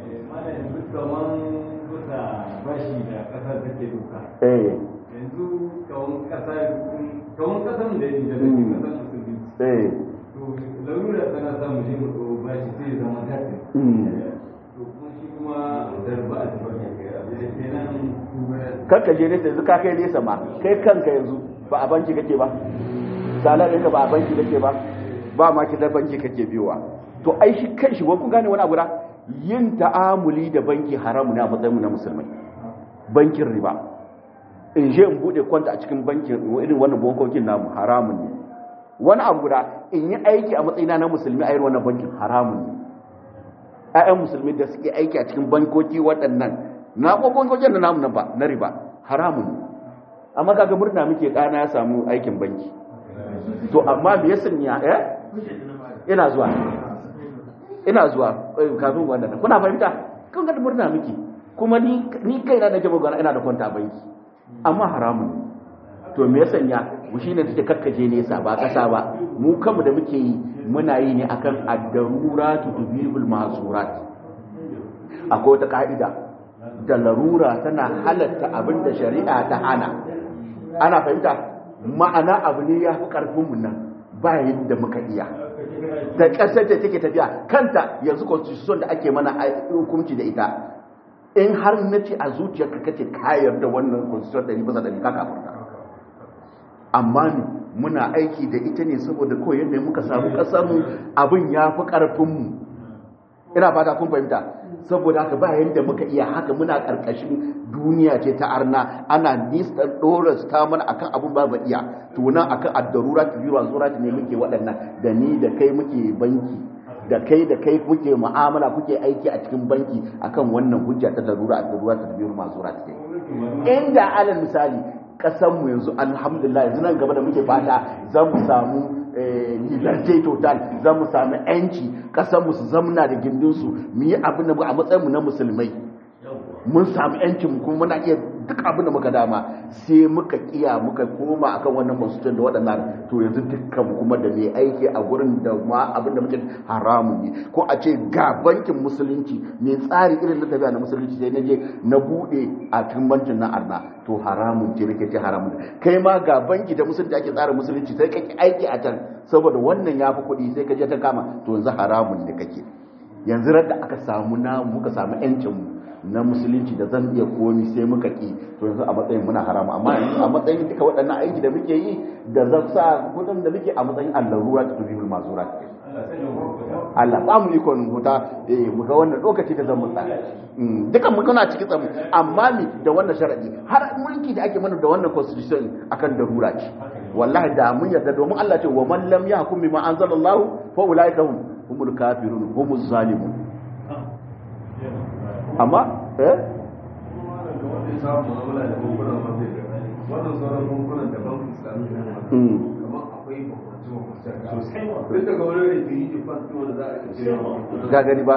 B: bashi da kasar take doka
A: eh
B: yanzu kawon kasa kawon kasan da yake da kasan musulmi
A: eh
B: to larura tana sa mu je mu ɗau bashi sai zama daɗi to kuma shi kuma zarba a cikin kenan
A: kanka je nesa yanzu ka kai nesa ma kai kanka yanzu ba a banki kake ba salar ɗinka ba a banki kake ba ba ma kidan banki kake biyowa to ai shi kan shi ku gane wani abu da yin ta'amuli da banki haramu ne a matsayin mu na musulmai bankin riba in je in bude kwanta a cikin bankin irin wannan bankokin namu haramun ne wani abu guda in yi aiki a matsayina na musulmi a irin wannan bankin haramun ne ƴaƴan musulmi da suke aiki a cikin bankoki waɗannan na bankokin da namu nan ba na riba haramun ne amma kaga murna muke kana ya samu aikin banki to amma me yasan ya eh ina zuwa ina zuwa kafin wannan kuna fahimta kun ga murna muke kuma ni ni kaina da jama'a gana ina da kwanta a banki amma haramun to me yasan ya mu shine take kakkaje nesa ba kasa ba mu kanmu da muke yi muna yi ne akan ad-daruratu tubibul mahsurat akwai wata ka'ida da larura tana halatta abin da shari'a ta hana ana fahimta ma'ana abu ne ya fi ƙarfinmu nan ba yadda muka iya da ƙasar da take tafiya kanta yanzu constitution da ake mana hukunci da ita in har na ce a zuciyarka kace kayar da wannan constitution ɗari bisa ɗari ka kafarta amma ne muna aiki da ita ne saboda kawai yadda muka samu ƙasarmu abin ya fi ƙarfinmu ina fata kun fahimta saboda haka ba yadda muka iya haka muna karkashin duniya ce ta arna ana nisan doras ta mana akan abun ba iya tunan akan addarura ta biyu zura ne muke waɗannan da ni da kai muke banki da kai da kai kuke mu'amala kuke aiki a cikin banki akan wannan hujja ta darura addarura ta biyu mazura ta inda alal misali kasan mu yanzu alhamdulillah yanzu nan gaba da muke fata za mu samu liberté total za mu sami yanci kasar mu su zamna da gindinsu mu yi abin da a matsayin mu na musulmai mun sami yancin kuma muna iya duk abin da muka dama sai muka kiya muka koma akan wannan constitution da waɗannan to yanzu dukkan kuma da mai aiki a gurin da ma abin da muke haramun ne ko a ce ga bankin musulunci mai tsari irin na tafiya na musulunci sai na je na bude a cikin bankin na arna to haramun ce nake ce haramun kai ma ga banki da musulunci ake tsara musulunci sai kake aiki a can saboda wannan ya fi kuɗi sai ka je ta kama to yanzu haramun ne kake yanzu da aka samu na muka samu yancin mu na musulunci da zan iya komi sai muka ki to yanzu a matsayin muna haramu amma yanzu a matsayin duka waɗannan aiki da muke yi da zan sa gudun da muke a matsayin allarura ta tubihul mazura Allah ba mu ikon huta eh mu ga wannan lokaci da zan mutsa dukan mu kana cikin tsamu amma mi da wannan sharadi har mulki da ake mana da wannan constitution akan darura ce wallahi da mun yarda domin Allah ce wa man lam yahkum bima anzalallahu fa ulaika hum humul kafirun humuz zalimun amma eh
C: sauran bankunan da bankin islamiyya na
A: Mm.
C: kamar akwai bambanci bambanci sosai ma duk daga wani da ke yi jifan wanda za a ce
A: ga gani ba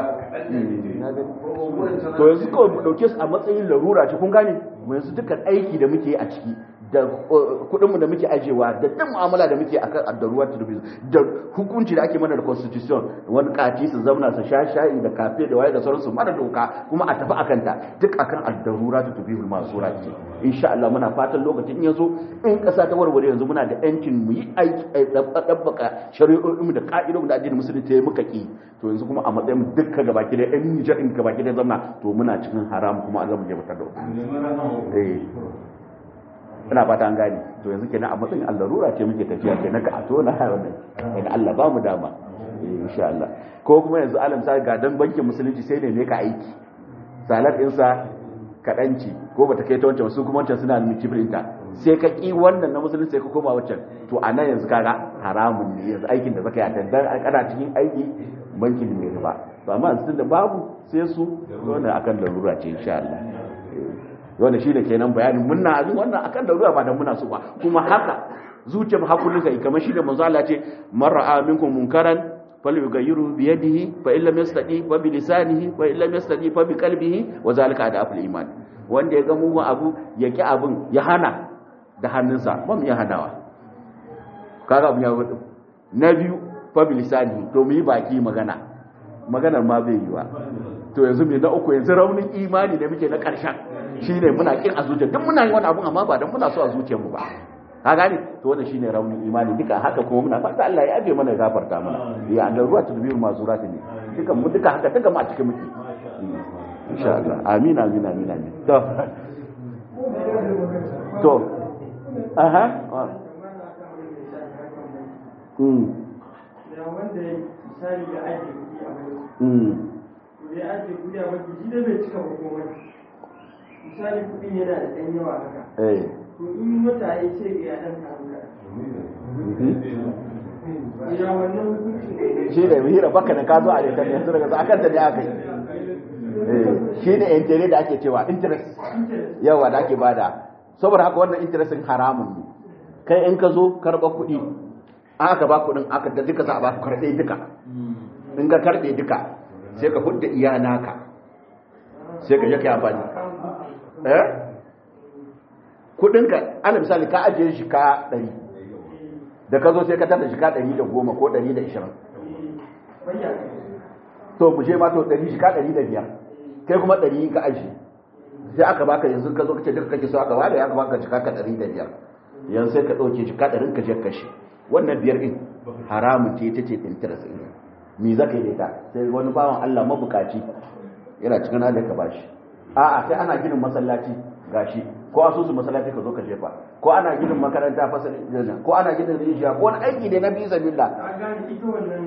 A: to yanzu kawai mu dauke su a matsayin larura ce kun gane mu yanzu dukkan aiki da muke yi a ciki da kudin mu da muke ajewa da duk mu'amala da muke akan addaruwa ta dubi da hukunci da ake mana da constitution wani kati su zauna su sha shayi da kafe da waye da sauransu mara doka kuma a tafi akan ta duk akan addarura ta dubi masura ce insha Allah muna fatan lokacin in yazo in kasa ta warware yanzu muna da yancin mu yi aiki dabbaka shari'o'in mu da ka'idodin da addinin musulunci ya muka ki to yanzu kuma a matsayin mu dukka gabaki da yan Nijar in gabaki da zamna to muna cikin haram kuma Allah mu je mutar da eh ina fata an gane to yanzu kenan a matsayin allarura ce muke tafiya kenan ka a tona wannan in Allah ba mu dama eh, insha Allah ko kuma yanzu alam sa ga dan bankin musulunci sai ne ne ka aiki salar din sa kadanci ko bata kai ta wancan su kuma wancan suna miki printer sai ka ki wannan na musulunci sai ka koma wancan to a nan yanzu kaga haramun ne yanzu aikin da zaka yi a dandan kana cikin aiki bankin mai riba to amma yanzu da babu sai su wannan akan larura ce insha Allah wanda shi da kenan bayanin munna abin wannan akan da ruwa ba da muna so ba kuma haka zuciyar hakurin kai kamar shi da manzo Allah ce mar'a minkum munkaran falyughayyiru bi yadihi fa in lam yastati fa bi lisanihi fa in lam yastati fa bi qalbihi wa zalika adaful iman wanda ya ga mugun abu ya ki abin ya hana da hannunsa ba mu iya hanawa kaga abin ya wuce na biyu fa bi lisanihi to mu yi baki magana maganar ma bai yi wa to yanzu me na uku yanzu raunin imani da muke na ƙarshen shine muna kin a zuciya duk muna yi wani abun amma ba dan muna so a zuciyarmu ba ka gane to wannan shine raunin imani duka haka kuma muna fata Allah ya abe mana ya gafarta mana ya da ruwa ta dubiyu masu rata ne duka mu duka haka duka mu a cikin muke insha Allah amin amin amin amin to to aha mm
D: da wanda ya misali da ake kuɗi a wani
A: mm
D: to ya ake kuɗi a wani shi da bai cika ba komai misali kuɗin yana da ɗan yawa haka
A: eh
D: to in wata ya ce ya ɗan karu ka ya wannan hukuncin
A: shi ne hira baka da ka zo a lekan yanzu daga akan ta ne aka yi shi ne interest da ake cewa interest yawa da ake bada saboda haka wannan interest haramun ne kai in ka zo karɓa kuɗi aka ba kuɗin aka da duka za a ba ku karɓe duka in ka karɓe duka sai ka hudda iya naka sai ka je ka yi amfani eh kuɗinka ana misali ka ajiye shi ka ɗari da ka zo sai ka tada shi ka ɗari da goma ko ɗari da ishirin to mu je ma to ɗari shi ka ɗari da biyar kai kuma ɗari ka aji sai aka baka yanzu ka zo kace duka kake so aka ware aka baka jika ka ɗari da biyar yanzu sai ka ɗauke jika ɗarin ka je kashe wannan biyar ɗin haramun ce ita ce interest ɗin me za ka yi da ita sai wani bawan Allah mabukaci yana cikin halin ka bashi a'a sai ana ginin masallaci gashi ko asusun masallaci ka zo ka jefa ko ana ginin makaranta fasali ko ana ginin rijiya ko wani aiki ne na bisa billah
D: a gane ita wannan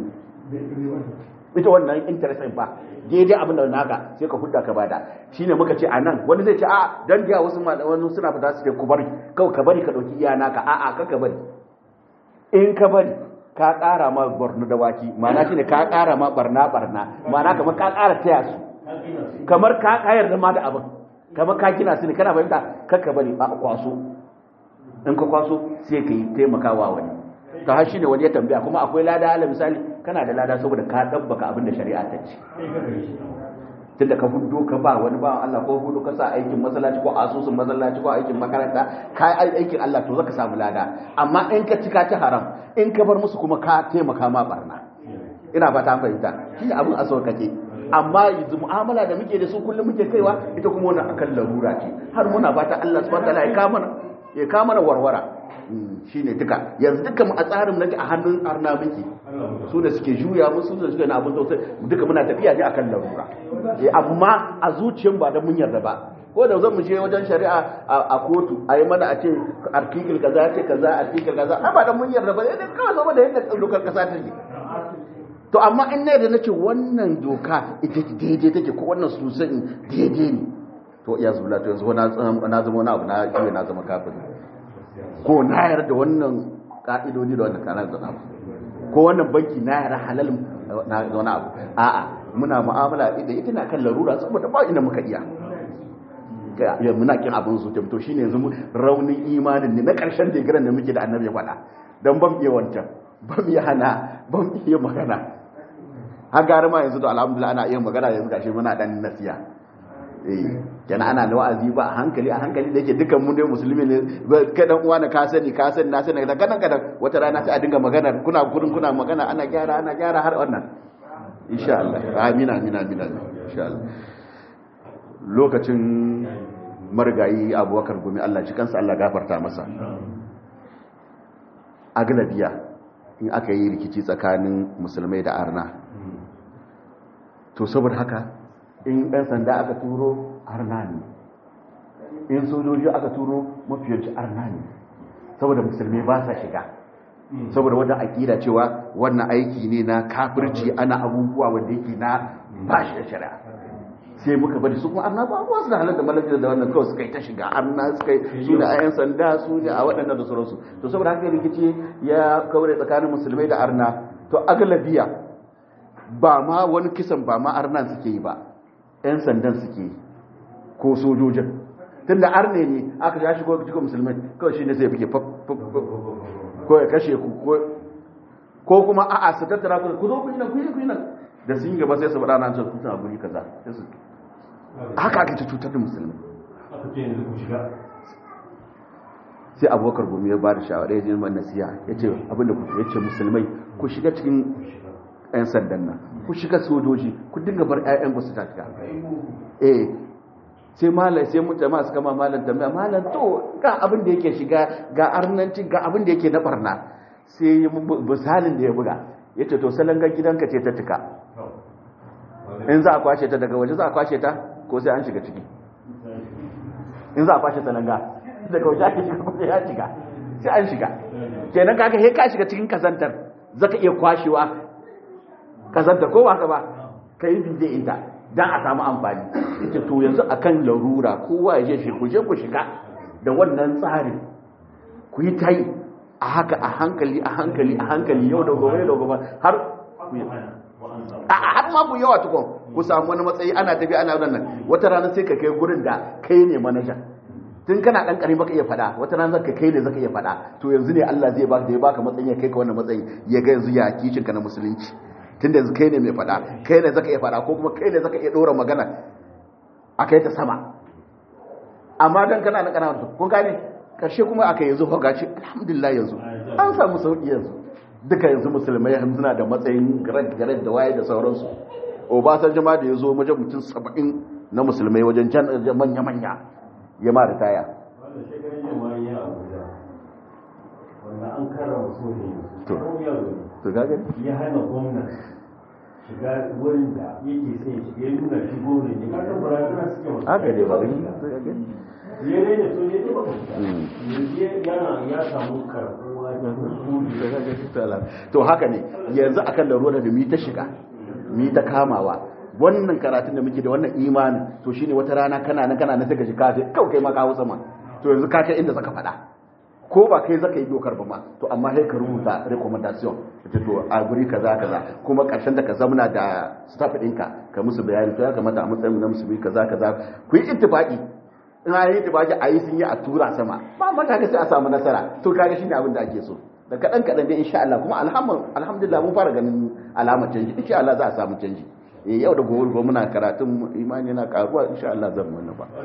A: ita wannan interest ɗin ba daidai abin da naka sai ka hudda ka bada shine muka ce anan wani zai ce a dan da wasu wani suna fita su ce ku bari kawai ka bari ka dauki iya naka a a ka ka bari in ka bari ka ƙara ma barna da waki ma'ana shine ka ƙara ma barna barna ma'ana kamar ka ƙara taya su kamar ka kayar da ma da abin kamar ka gina su ne kana fahimta ka ka bari a kwaso in ka kwaso sai ka yi taimakawa wani ta har shine wani ya tambaya kuma akwai lada ala misali kana da lada saboda ka dabbaka abin da shari'a ta ce tunda ka hudo ka ba wani bawan Allah ko hudo ka sa aikin masallaci ko asusun masallaci ko aikin makaranta ka yi aikin Allah to zaka samu lada amma in ka cika ta haram in ka bar musu kuma ka taimaka ma barna ina ba ta fahimta shi abin a sauƙaƙe amma yanzu mu'amala da muke da su kullum muke kaiwa ita kuma wannan akan larura ce har muna fata Allah subhanahu wa ta'ala ya kama ya kama warwara shi ne duka yanzu duka mu a tsarin nake a hannun arna miki su da suke juya mu su da suke na abin tausayi duka muna tafiya ne akan larura eh amma a zuciyar ba da mun yarda ba ko da zan mu je wajen shari'a a kotu a yi mana a ce artikel kaza ce kaza artikel kaza a ba da mun yarda ba sai dai kawai saboda yadda dokar kasa ta yi to amma in na yarda nace wannan doka ita daidai take ko wannan susan daidai ne to ya zula to yanzu na zama wani abu na iya na zama kafin ko na yarda wannan ka'idodi da wannan kanar da abu ko wannan banki na yarda halal na wani abu a'a muna mu'amala da ita na kan larura saboda ba ina muka iya ya muna kin abin su to shine yanzu raunin imanin ne na karshen digiran da muke da annabi ya faɗa dan ban iya wancan ban iya hana ban iya magana har gara ma yanzu to alhamdulillah ana iya magana yanzu gashi muna dan nasiya eh kenan ana da wa'azi ba a hankali a hankali da yake dukan mun dai musulmi ne kai dan uwa na ka sani ka sani na sani da kadan kadan wata rana sai a dinga magana kuna gurin kuna magana ana gyara ana gyara har wannan insha Allah amina amina amina insha Allah lokacin marigayi abubakar gumi Allah ci kansa Allah gafarta masa aglabiya in aka yi rikici tsakanin musulmai da arna to saboda haka in ɗan sanda aka turo arna ne in sojoji aka turo mafiyanci arna ne saboda musulmai ba sa shiga saboda wannan aƙida cewa wannan aiki ne na kafirci ana abubuwa wanda yake na ba shi da shari'a sai muka bari su kuma arna ba su da halar da malajar da wannan kawai suka yi ta shiga arna suka yi su da ayan sanda su ne a waɗannan da sauransu to saboda haka rikici ya kaure tsakanin musulmai da arna to agalabiya ba ma wani kisan ba ma arnan suke yi ba yan sandan suke yi ko sojojin tun da arne ne aka ya shigo cikin musulmai kawai shi ne sai fike ko ya kashe ku ko kuma a'a su tattara ku ku zo ku yi nan ku yi ku yi nan da sun yi gaba sai su faɗa nan can kusa guri kaza sai su haka ake ta cutar da musulmi sai abubakar gumi ya ba da shawara ya je man nasiya ya ce abinda ku ya ce musulmai ku shiga cikin 'yan sandan nan ku shiga sojoji ku dinga bar 'ya'yan ku su tafiya eh sai malai sai mun jama'a suka ma malam tambaya malam to ga abin da yake shiga ga arnanci ga abin da yake na barna sai misalin da ya buga ya ce to salangar gidanka ce ta tuka in za a kwashe ta daga waje za a kwashe ta ko sai an shiga ciki in za a kwashe salanga daga waje ake shiga ko sai ya shiga sai an shiga kenan kaga he ka shiga cikin kazantar zaka iya kwashewa kazantar ko ba ka ba ka yi bije inta dan a samu amfani ita to yanzu akan larura kowa ya je shi ku je ku shiga da wannan tsarin ku yi tayi a haka a hankali a hankali a hankali yau da gobe da gobe har a har ma ku yawa tukun ku samu wani matsayi ana tafi ana nan wata rana sai ka kai gurin da kai ne manajan tun kana dan karami baka iya fada wata rana zaka kai ne zaka iya fada to yanzu ne Allah zai baka da ya baka matsayi ya kai ka wannan matsayi ya ga yanzu ya kishin ka na musulunci tunda yanzu kai ne mai fada kai ne zaka iya fada ko kuma kai ne zaka iya dora magana akai ta sama amma dan kana na kana kun gane karshe kuma aka yanzu gaci alhamdulillah yanzu an samu sauki yanzu duka yanzu musulmai suna da matsayin gared da waye da sauransu obasanjo ma da ya zo wajen mutum saba'in na musulmai wajen manya-manya ya ma da taya to gaga
B: ya hana gwamnati shiga wurin da yake sai shiga nuna shigo ne ne kasan barazana suke wasu
A: haka dai ba gani
B: ya ne so ne ba yana ya samu karbuwa
A: to haka ne yanzu akan da ruwa da mi ta shiga mi ta kamawa wannan karatun da muke da wannan imanin to shine wata rana kana nan kana nan sai ka ji kaje kawai kai ma ka hawo sama to yanzu ka kai inda zaka faɗa ko ba kai zaka yi dokar ba ma to amma sai ka rubuta recommendation ita to a guri kaza kaza kuma karshen da ka zamna da staff ɗinka ka musu bayani to ya kamata a matsayin na musu kaza kaza ku yi ittifaqi in an yi ittifaqi a yi sun yi a tura sama ba ma kaga sai a samu nasara to kaga shine abin da ake so da kaɗan kaɗan dai insha Allah kuma alhamdulillah mun fara ganin alamar canji insha Allah za a samu canji eh yau da gobe gobe muna karatun imani na karuwa insha Allah zan wannan ba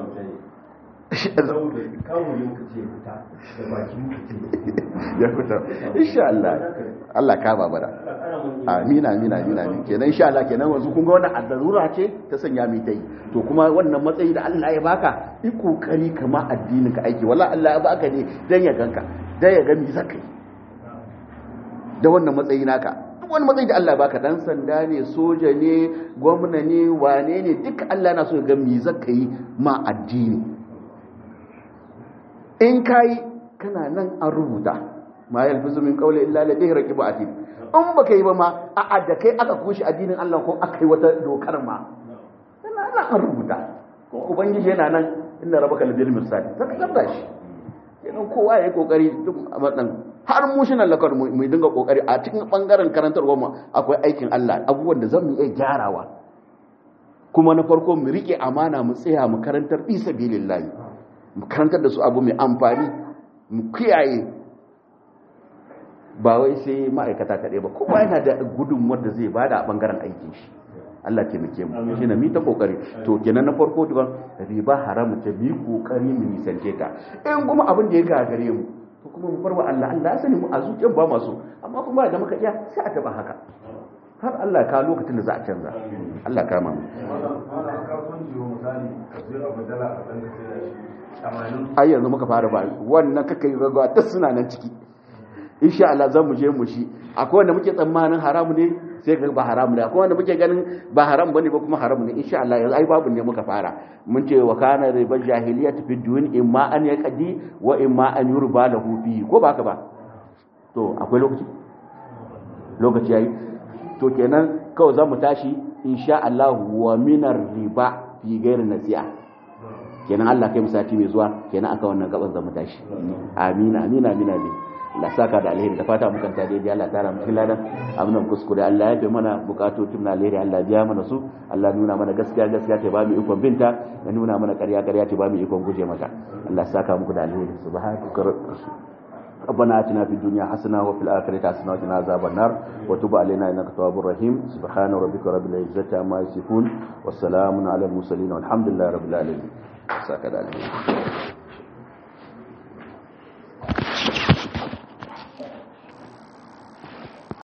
A: ya fita insha Allah Allah ka ba bara amina amina amina amin kenan insha Allah kenan wanzu kun ga wannan azzarura ce ta sanya mi tai to kuma wannan matsayi da Allah ya baka yi kokari kama addinin ka aiki wallahi Allah ya baka ne dan ya ganka dan ya ga mi zakai da wannan matsayi naka duk wani matsayi da Allah baka dan sanda ne soja ne gwamna ne wane ne duka Allah na so ya ga mi zaka yi ma addini in kai kana nan an rubuta ma yalfizu min qawli illa ladayhi raqibu atid in baka yi ba ma a da kai aka kushi addinin Allah ko aka yi wata dokar ma kana nan an rubuta ko ubangiji yana nan inna rabbaka labil mirsad zaka gaba shi kenan kowa yayi kokari duk a har mu shi nan lakar mu dinga kokari a cikin bangaren karantarwar mu akwai aikin Allah abubuwan da zamu iya gyarawa kuma na farko mu rike amana mu tsaya mu karantar fi sabilillahi mu karantar da su abu mai amfani mu kiyaye ba wai sai ma'aikata kaɗai ba kowa yana da gudunmuwar da zai bada a bangaren aikin shi Allah taimake mu shi na mi ta kokari to kenan na farko tukun riba haramu ta bi kokari mu nisance ta in kuma abin da ya gagare mu to kuma mu farwa Allah Allah ya sani mu a zuciyar ba masu amma kuma da muka iya sai a taba haka har Allah ka lokacin da za a canza Allah ka ma ai yanzu muka fara ba wannan kakai gaggawa ta suna nan ciki insha Allah zan mu je mu shi akwai wanda muke tsammanin haramu ne sai ga ba haramu ne akwai wanda muke ganin ba haram bane ba kuma haramu ne insha Allah yanzu ai babu ne muka fara mun ce wa kana riba jahiliyyah fi dun imma an yaqdi wa imma an yurba lahu fi ko ba ka ba to akwai lokaci lokaci yayi to kenan kawai za mu tashi insha Allah wa minar riba fi gairi nasi'a kenan Allah kai musati mai zuwa kenan aka wannan gaban za mu tashi amina amina amina ne Allah saka da alheri da fata mukan ta daidai Allah tara mu ladan amunan kuskure Allah ya fi mana bukatocin na alheri Allah biya mana su Allah nuna mana gaskiya gaskiya ta ba mu ikon binta ya nuna mana ƙarya ƙarya ta ba mu ikon guje mata Allah saka muku da alheri subhanaka ربنا اتنا في الدنيا حسنه وفي الاخره حسنه وقنا عذاب النار وتب علينا انك تواب رحيم سبحان ربك رب العزه عما يصفون والسلام على المرسلين والحمد لله رب العالمين ساكت عليكم